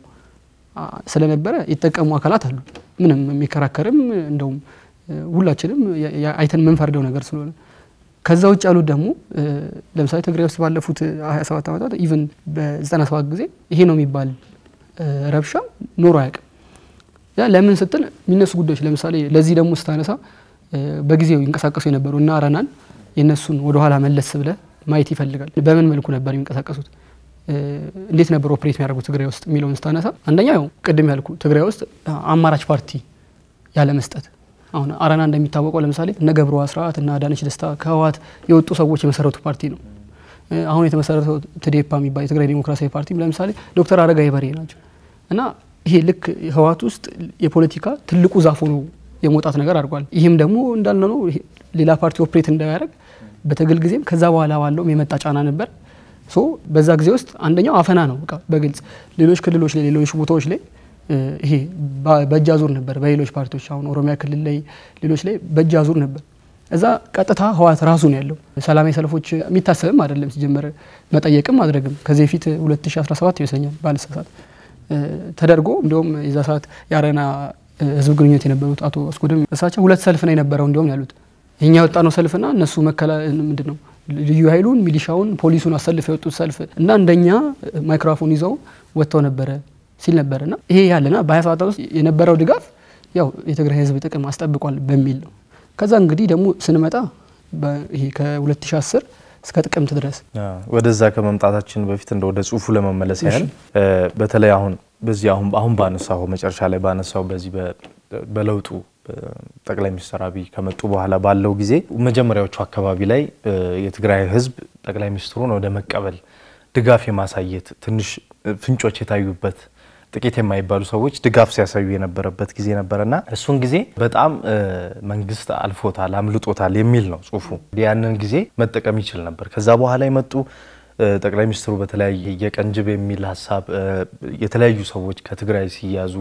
[SPEAKER 2] ስለነበረ የተጠቀሙ አካላት አሉ። ምንም የሚከራከርም እንደውም ሁላችንም አይተን የምንፈርደው ነገር ስለሆነ ከዛ ውጭ ያሉት ደግሞ ለምሳሌ ትግራይ ውስጥ ባለፉት 27 ዓመታት ኢቨን በ97 ጊዜ ይሄ ነው የሚባል ረብሻ ኖሮ አያውቅም። ያ ለምን ስትል የሚነሱ ጉዳዮች ለምሳሌ ለዚህ ደግሞ ስታነሳ በጊዜው ይንቀሳቀሱ የነበሩ እና አረናን የእነሱን ወደኋላ መለስ ብለ ማየት ይፈልጋል። በምን መልኩ ነበር የሚንቀሳቀሱት? እንዴት ነበር ኦፕሬት የሚያደርጉት ትግራይ ውስጥ የሚለውን ስታነሳ አንደኛ ያው ቅድም ያልኩ ትግራይ ውስጥ አማራጭ ፓርቲ ያለ መስጠት አሁን አረና እንደሚታወቀው ለምሳሌ እነ ገብሩ አስራት እና አዳነች ደስታ ከህወሓት የወጡ ሰዎች የመሰረቱ ፓርቲ ነው። አሁን የተመሰረተው ትዴፓ የሚባል የትግራይ ዴሞክራሲያዊ ፓርቲ ለምሳሌ ዶክተር አረጋዊ በርሄ ናቸው እና ይሄ ልክ ህወሓት ውስጥ የፖለቲካ ትልቁ ዛፍ ሆኖ የመውጣት ነገር አድርጓል። ይህም ደግሞ እንዳለ ነው ሌላ ፓርቲ ኦፕሬት እንዳያደርግ በትግል ጊዜም ከዛ በኋላ ባለውም የመጣ ጫና ነበር። ሶ በዛ ጊዜ ውስጥ አንደኛው አፈና ነው። በቃ በግልጽ ሌሎች ክልሎች ላይ ሌሎች ቦታዎች ላይ ይሄ በእጅ አዙር ነበር። በሌሎች ፓርቲዎች አሁን ኦሮሚያ ክልል ላይ ሌሎች ላይ በእጅ አዙር ነበር። እዛ ቀጥታ ህወሓት ራሱ ነው ያለው። ሰላማዊ ሰልፎች የሚታሰብም አይደለም ሲጀመር መጠየቅም ማድረግም ከዚህ በፊት 2017 ይመስለኛል ባልሳሳት ተደርጎ እንዲሁም የዛ ሰዓት የአረና ህዝብ ግንኙነት የነበሩት አቶ አስጎደም እሳቸው ሁለት ሰልፍ ነው የነበረው እንዲሁም ያሉት የኛ የወጣ ነው ሰልፍና እነሱ መከላ ምንድን ነው ልዩ ኃይሉን ሚሊሻውን ፖሊሱን አሰልፍ የወጡት ሰልፍ እና እንደኛ ማይክሮፎን ይዘው ወጥተው ነበረ ሲል ነበር እና ይሄ ያለና በሀያ ሰባት ውስጥ የነበረው ድጋፍ ያው የትግራይ ህዝብ ጥቅም አስጠብቋል በሚል ነው። ከዛ እንግዲህ ደግሞ ስንመጣ ይሄ ከ2010 እስከ ጥቅምት ድረስ
[SPEAKER 1] ወደዛ ከመምጣታችን በፊት እንደ ወደ ጽሁፉ ለመመለስ ያህል በተለይ አሁን በዚህ አሁን አሁን ባነሳው መጨረሻ ላይ ባነሳው በዚህ በለውጡ ጠቅላይ ሚኒስትር አብይ ከመጡ በኋላ ባለው ጊዜ መጀመሪያዎቹ አካባቢ ላይ የትግራይ ህዝብ ጠቅላይ ሚኒስትሩን ወደ መቀበል ድጋፍ የማሳየት ትንሽ ፍንጮች የታዩበት ጥቂት የማይባሉ ሰዎች ድጋፍ ሲያሳዩ የነበረበት ጊዜ ነበረና እሱን ጊዜ በጣም መንግስት አልፎታል፣ አምልጦታል የሚል ነው ጽሁፉ። ያንን ጊዜ መጠቀም ይችል ነበር። ከዛ በኋላ የመጡ ጠቅላይ ሚኒስትሩ በተለያየ የቀንጅብ የሚል ሀሳብ የተለያዩ ሰዎች ከትግራይ ሲያዙ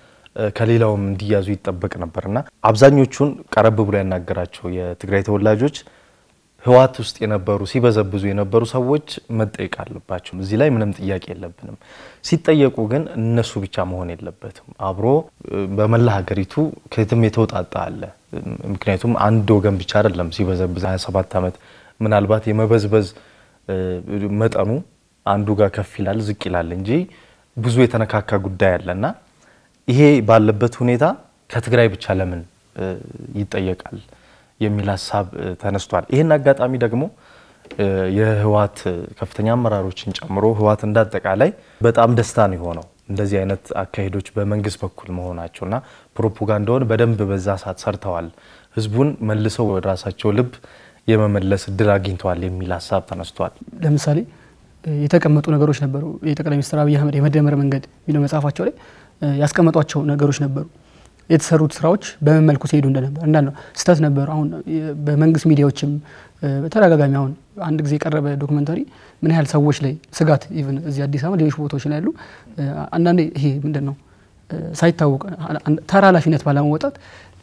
[SPEAKER 1] ከሌላውም እንዲያዙ ይጠበቅ ነበርና አብዛኞቹን ቀረብ ብሎ ያናገራቸው የትግራይ ተወላጆች ህወሓት ውስጥ የነበሩ ሲበዘብዙ የነበሩ ሰዎች መጠየቅ አለባቸው። እዚህ ላይ ምንም ጥያቄ የለብንም። ሲጠየቁ ግን እነሱ ብቻ መሆን የለበትም። አብሮ በመላ ሀገሪቱ ከየትም የተውጣጣ አለ። ምክንያቱም አንድ ወገን ብቻ አይደለም ሲበዘብዝ 27 ዓመት ምናልባት የመበዝበዝ መጠኑ አንዱ ጋር ከፍ ይላል ዝቅ ይላል እንጂ ብዙ የተነካካ ጉዳይ አለና ይሄ ባለበት ሁኔታ ከትግራይ ብቻ ለምን ይጠየቃል የሚል ሀሳብ ተነስቷል። ይህን አጋጣሚ ደግሞ የህወሓት ከፍተኛ አመራሮችን ጨምሮ ህወሓት እንዳጠቃላይ በጣም ደስታ ነው የሆነው እንደዚህ አይነት አካሄዶች በመንግስት በኩል መሆናቸውና ፕሮፓጋንዳውን በደንብ በዛ ሰዓት ሰርተዋል፣ ህዝቡን መልሰው ወደ ራሳቸው ልብ የመመለስ እድል አግኝተዋል የሚል ሀሳብ ተነስቷል።
[SPEAKER 2] ለምሳሌ የተቀመጡ ነገሮች ነበሩ። የጠቅላይ ሚኒስትር አብይ አህመድ የመደመር መንገድ የሚለው መጽሐፋቸው ላይ ያስቀመጧቸው ነገሮች ነበሩ። የተሰሩት ስራዎች በምን መልኩ ሲሄዱ እንደነበር እንዳል ነው ስህተት ነበሩ። አሁን በመንግስት ሚዲያዎችም በተደጋጋሚ አሁን አንድ ጊዜ የቀረበ ዶክመንታሪ ምን ያህል ሰዎች ላይ ስጋት ኢቭን እዚህ አዲስ አበባ ሌሎች ቦታዎች ላይ ያሉ አንዳንዴ ይሄ ምንድን ነው ሳይታወቅ ተራ ኃላፊነት ባለመወጣት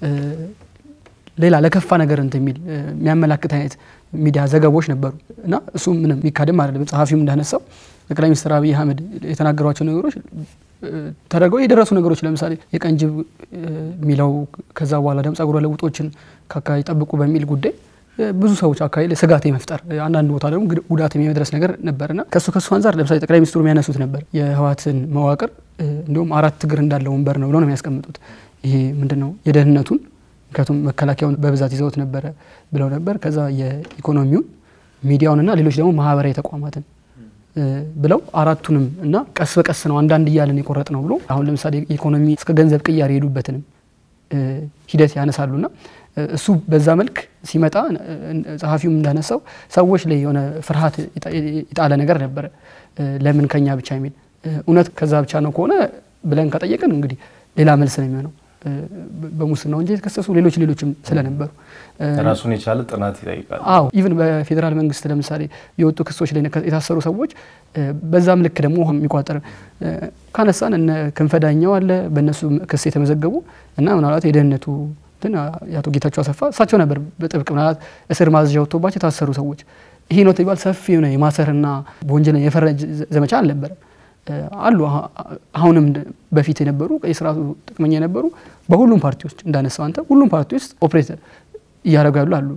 [SPEAKER 2] ሌላ ለከፋ ነገር እንትን የሚል የሚያመላክት አይነት ሚዲያ ዘገቦች ነበሩ እና እሱ ምንም የሚካድም አይደለም። ጸሐፊውም እንዳነሳው ጠቅላይ ሚኒስትር አብይ አህመድ የተናገሯቸው ነገሮች ተደርገው የደረሱ ነገሮች ለምሳሌ የቀንጅብ የሚለው ከዛ በኋላ ደግሞ ጸጉረ ለውጦችን ከአካባቢ ጠብቁ በሚል ጉዳይ ብዙ ሰዎች አካባቢ ላይ ስጋት የመፍጠር አንዳንድ ቦታ ደግሞ ጉዳት የመድረስ ነገር ነበርና ከሱ ከሱ አንጻር ለምሳሌ ጠቅላይ ሚኒስትሩ የሚያነሱት ነበር የህወሓትን መዋቅር እንዲሁም አራት እግር እንዳለው ወንበር ነው ብለው ነው የሚያስቀምጡት። ይሄ ምንድን ነው የደህንነቱን ምክንያቱም መከላከያውን በብዛት ይዘውት ነበረ ብለው ነበር። ከዛ የኢኮኖሚውን ሚዲያውንና ሌሎች ደግሞ ማህበራዊ ተቋማትን ብለው አራቱንም እና ቀስ በቀስ ነው አንዳንድ እያለን የቆረጥ ነው ብሎ አሁን ለምሳሌ ኢኮኖሚ እስከ ገንዘብ ቅያሬ የሄዱበትንም ሂደት ያነሳሉና እሱ በዛ መልክ ሲመጣ ጸሐፊውም እንዳነሳው ሰዎች ላይ የሆነ ፍርሃት የጣለ ነገር ነበረ። ለምን ከኛ ብቻ የሚል እውነት ከዛ ብቻ ነው ከሆነ ብለን ከጠየቅን እንግዲህ ሌላ መልስ ነው የሚሆነው። በሙስና ወንጀል የተከሰሱ ሌሎች ሌሎችም ስለነበሩ
[SPEAKER 1] ራሱን የቻለ ጥናት ይጠይቃል።
[SPEAKER 2] አዎ ኢቭን በፌዴራል መንግስት ለምሳሌ የወጡ ክሶች ላይ የታሰሩ ሰዎች በዛም ልክ ደግሞ የሚቋጠር ካነሳን እነ ክንፈዳኛው አለ በእነሱ ክስ የተመዘገቡ እና ምናልባት የደህንነቱ እንትን የአቶ ጌታቸው አሰፋ እሳቸው ነበር በጥብቅ ምናልባት እስር ማዘዣ ወጥቶባቸው የታሰሩ ሰዎች ይሄ ነው ተባል ሰፊ የሆነ የማሰርና በወንጀል የፈረጅ ዘመቻ አልነበረም። አሉ አሁንም በፊት የነበሩ የስርዓቱ ጥቅመኛ የነበሩ በሁሉም ፓርቲዎች እንዳነሳው አንተ ሁሉም ፓርቲ ውስጥ ኦፕሬት እያደረጉ ያሉ አሉ።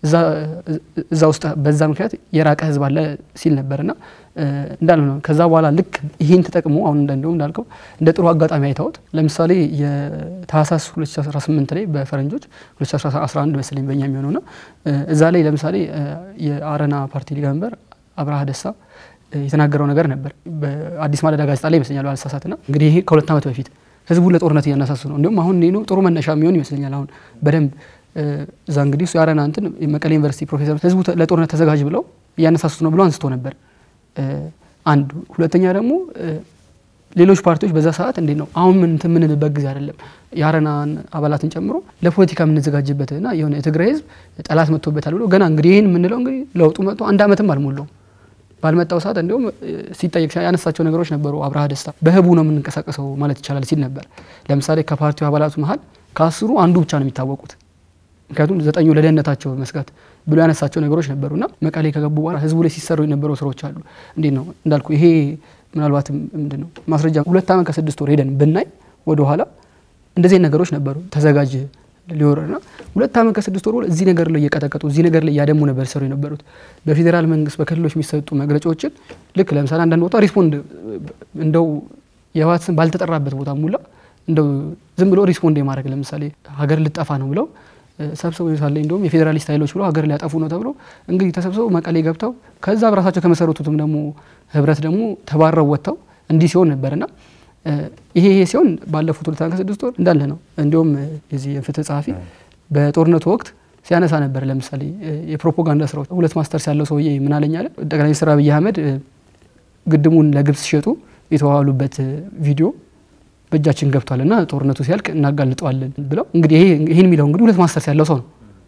[SPEAKER 2] እዛ ውስጥ በዛ ምክንያት የራቀ ህዝብ አለ ሲል ነበር እና እንዳለ ነው። ከዛ በኋላ ልክ ይህን ተጠቅሞ አሁን እንደውም እንዳልከው እንደ ጥሩ አጋጣሚ አይተውት ለምሳሌ የታህሳስ 2018 ላይ በፈረንጆች 2011 መሰለኝ በእኛ የሚሆነውና እዛ ላይ ለምሳሌ የአረና ፓርቲ ሊቀመንበር አብርሃ ደስታ የተናገረው ነገር ነበር በአዲስ ማለዳ ጋዜጣ ላይ ይመስለኛል ባልሳሳትና እንግዲህ ይሄ ከሁለት ዓመት በፊት ህዝቡን ለጦርነት እያነሳሱ ነው። እንዲሁም አሁን ነው ጥሩ መነሻ የሚሆን ይመስለኛል። አሁን በደንብ እዛ እንግዲህ እሱ የአረና እንትን መቀሌ ዩኒቨርሲቲ ፕሮፌሰር ህዝቡ ለጦርነት ተዘጋጅ ብለው እያነሳሱት ነው ብሎ አንስቶ ነበር። አንድ ሁለተኛ ደግሞ ሌሎች ፓርቲዎች በዛ ሰዓት እንዴት ነው አሁን ምን እንትን የምንልበት ጊዜ አይደለም። የአረናን አባላትን ጨምሮ ለፖለቲካ የምንዘጋጅበትና የሆነ የትግራይ ህዝብ ጠላት መጥቶበታል ብሎ ገና እንግዲህ ይህን የምንለው እንግዲህ ለውጡ መጥቶ አንድ ዓመትም አልሞላውም ባልመጣው ሰዓት እንዲሁም ሲጠየቅ ያነሳቸው ነገሮች ነበሩ። አብርሃ ደስታ በህቡ ነው የምንንቀሳቀሰው ማለት ይቻላል ሲል ነበር። ለምሳሌ ከፓርቲው አባላቱ መሀል ከአስሩ አንዱ ብቻ ነው የሚታወቁት፣ ምክንያቱም ዘጠኙ ለደህንነታቸው መስጋት ብሎ ያነሳቸው ነገሮች ነበሩ እና መቀሌ ከገቡ በኋላ ህዝቡ ላይ ሲሰሩ የነበሩ ስራዎች አሉ። እንዴት ነው እንዳልኩ ይሄ ምናልባትም ምንድን ነው ማስረጃ ሁለት ዓመት ከስድስት ወር ሄደን ብናይ ወደኋላ እንደዚህ ነገሮች ነበሩ ተዘጋጅ ሊወረና ሁለት ዓመት ከስድስት ወር እዚህ ነገር ላይ እየቀጠቀጡ እዚህ ነገር ላይ እያደሙ ነበር ሲሰሩ የነበሩት። በፌዴራል መንግስት በክልሎች የሚሰጡ መግለጫዎችን ልክ ለምሳሌ አንዳንድ ቦታ ሪስፖንድ እንደው የህወሓት ስም ባልተጠራበት ቦታ ሙላ እንደው ዝም ብሎ ሪስፖንድ የማድረግ ለምሳሌ ሀገር ልጠፋ ነው ብለው ሰብስበው ሳለ እንዲሁም የፌዴራሊስት ኃይሎች ብለው ሀገር ሊያጠፉ ነው ተብሎ እንግዲህ ተሰብስበው መቀሌ ገብተው ከዛ በራሳቸው ከመሰረቱትም ደግሞ ህብረት ደግሞ ተባረው ወጥተው እንዲህ ሲሆን ነበርና ይሄ ይሄ ሲሆን ባለፉት ሁለት ዓመት ከስድስት ወር እንዳለ ነው። እንዲሁም የዚህ የፍትህ ጸሐፊ በጦርነቱ ወቅት ሲያነሳ ነበር። ለምሳሌ የፕሮፓጋንዳ ስራዎች ሁለት ማስተርስ ያለው ሰውዬ ምን አለኝ አለ ጠቅላይ ሚኒስትር አብይ አህመድ ግድሙን ለግብጽ ሲሸጡ የተዋዋሉበት ቪዲዮ በእጃችን ገብቷል እና ጦርነቱ ሲያልቅ እናጋልጠዋለን ብለው እንግዲህ ይህን የሚለው እንግዲህ ሁለት ማስተርስ ያለው ሰው ነው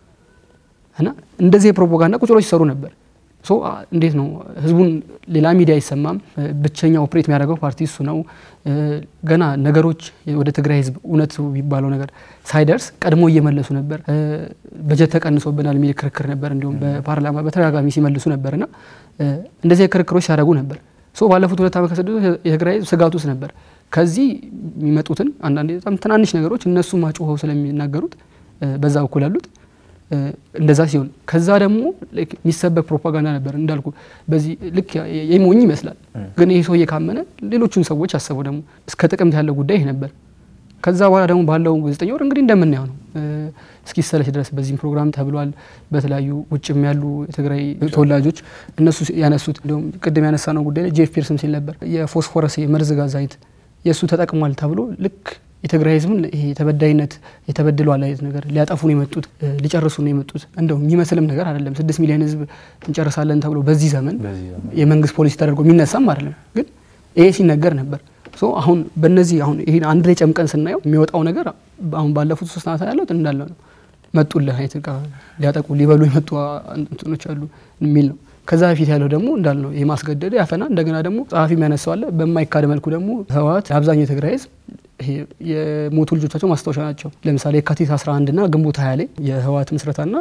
[SPEAKER 2] እና እንደዚህ የፕሮፓጋንዳ ቁጭ ብለው ሲሰሩ ነበር። ሶ እንዴት ነው ህዝቡን ሌላ ሚዲያ አይሰማም። ብቸኛ ኦፕሬት የሚያደርገው ፓርቲ እሱ ነው። ገና ነገሮች ወደ ትግራይ ህዝብ እውነት የሚባለው ነገር ሳይደርስ ቀድሞ እየመለሱ ነበር። በጀት ተቀንሶብናል የሚል ክርክር ነበር። እንዲሁም በፓርላማ በተደጋጋሚ ሲመልሱ ነበር እና እንደዚህ ክርክሮች ሲያደርጉ ነበር። ሶ ባለፉት ሁለት ዓመት ከስድስት የትግራይ ህዝብ ስጋት ውስጥ ነበር። ከዚህ የሚመጡትን አንዳንዴ በጣም ትናንሽ ነገሮች እነሱ ማጮኸው ስለሚናገሩት በዛ በኩል ያሉት እንደዛ ሲሆን ከዛ ደግሞ የሚሰበክ ፕሮፓጋንዳ ነበር እንዳልኩ በዚህ ልክ የሞኝ ይመስላል። ግን ይህ ሰውዬ ካመነ ሌሎቹን ሰዎች አሰበው ደግሞ እስከ ጥቅምት ያለው ጉዳይ ይህ ነበር። ከዛ በኋላ ደግሞ ባለው ዘጠኝ ወር እንግዲህ እንደምናየው ነው እስኪሰለች ድረስ በዚህም ፕሮግራም ተብሏል። በተለያዩ ውጭም ያሉ የትግራይ ተወላጆች እነሱ ያነሱት እንዲሁም ቅድም ያነሳ ነው ጉዳይ ላይ ጄፍ ፒርስም ሲል ነበር የፎስፎረስ የመርዝ ጋዝ አይነት የእሱ ተጠቅሟል ተብሎ ልክ የትግራይ ህዝብን ይሄ የተበዳይነት የተበድሏል አይነት ነገር ሊያጠፉ ነው የመጡት ሊጨርሱ ነው የመጡት። እንደው የሚመስልም ነገር አይደለም። ስድስት ሚሊዮን ህዝብ እንጨርሳለን ተብሎ በዚህ ዘመን የመንግስት ፖሊሲ ተደርጎ የሚነሳም አይደለም። ግን ይሄ ሲነገር ነበር። አሁን በእነዚህ አሁን ይሄን አንድ ላይ ጨምቀን ስናየው የሚወጣው ነገር አሁን ባለፉት ሶስት ዓመታት ያለውት እንዳለ ነው። መጡልህ አይነት ሊያጠቁ ሊበሉ የመጡ እንትኖች አሉ የሚል ነው። ከዛ በፊት ያለው ደግሞ እንዳል ነው የማስገደድ ያፈና እንደገና ደግሞ ጸሐፊ የሚያነሳው አለ። በማይካድ መልኩ ደግሞ ህወሓት አብዛኛው የትግራይ ህዝብ የሞቱ ልጆቻቸው ማስታወሻ ናቸው። ለምሳሌ የካቲት 11 ና ግንቦት 20 ላይ የህወሓት ምስረታና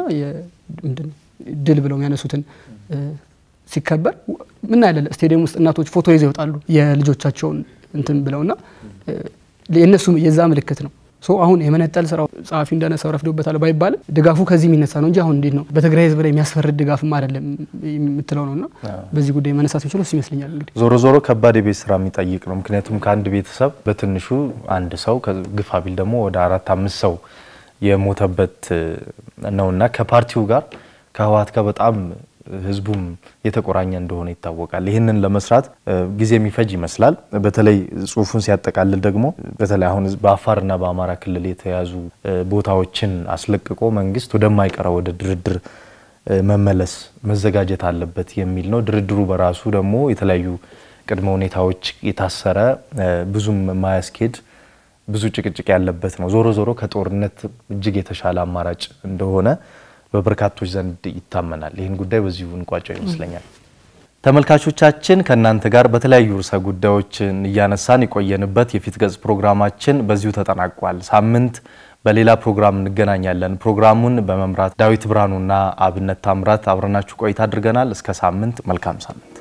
[SPEAKER 2] ድል ብለው የሚያነሱትን ሲከበር ምን ያለ ስቴዲየም ውስጥ እናቶች ፎቶ ይዘው ይወጣሉ የልጆቻቸውን እንትን ብለውና የእነሱ የዛ ምልክት ነው። ሶ አሁን የመነጠል ስራው ጸሐፊ እንዳነሳው ረፍዶበታል ባይባልም ድጋፉ ከዚህ የሚነሳ ነው እንጂ አሁን እንዴት ነው በትግራይ ህዝብ ላይ የሚያስፈርድ ድጋፍም አይደለም የምትለው ነው እና በዚህ ጉዳይ መነሳት የሚችለው እሱ ይመስለኛል። እንግዲህ
[SPEAKER 1] ዞሮ ዞሮ ከባድ የቤት ስራ የሚጠይቅ ነው። ምክንያቱም ከአንድ ቤተሰብ በትንሹ አንድ ሰው ግፋ ቢል ደግሞ ወደ አራት አምስት ሰው የሞተበት ነውና ከፓርቲው ጋር ከህወሓት ጋር በጣም ህዝቡም የተቆራኘ እንደሆነ ይታወቃል። ይህንን ለመስራት ጊዜ የሚፈጅ ይመስላል። በተለይ ጽሁፉን ሲያጠቃልል ደግሞ በተለይ አሁን በአፋርና በአማራ ክልል የተያዙ ቦታዎችን አስለቅቆ መንግስት ወደማይቀረው ወደ ድርድር መመለስ መዘጋጀት አለበት የሚል ነው። ድርድሩ በራሱ ደግሞ የተለያዩ ቅድመ ሁኔታዎች የታሰረ ብዙም የማያስኬድ ብዙ ጭቅጭቅ ያለበት ነው። ዞሮ ዞሮ ከጦርነት እጅግ የተሻለ አማራጭ እንደሆነ በበርካቶች ዘንድ ይታመናል። ይህን ጉዳይ በዚሁ እንቋጨው ይመስለኛል። ተመልካቾቻችን ከእናንተ ጋር በተለያዩ ርዕሰ ጉዳዮችን እያነሳን የቆየንበት የፊት ገጽ ፕሮግራማችን በዚሁ ተጠናቋል። ሳምንት በሌላ ፕሮግራም እንገናኛለን። ፕሮግራሙን በመምራት ዳዊት ብርሃኑና አብነት ታምራት አብረናችሁ ቆይታ አድርገናል። እስከ ሳምንት፣ መልካም ሳምንት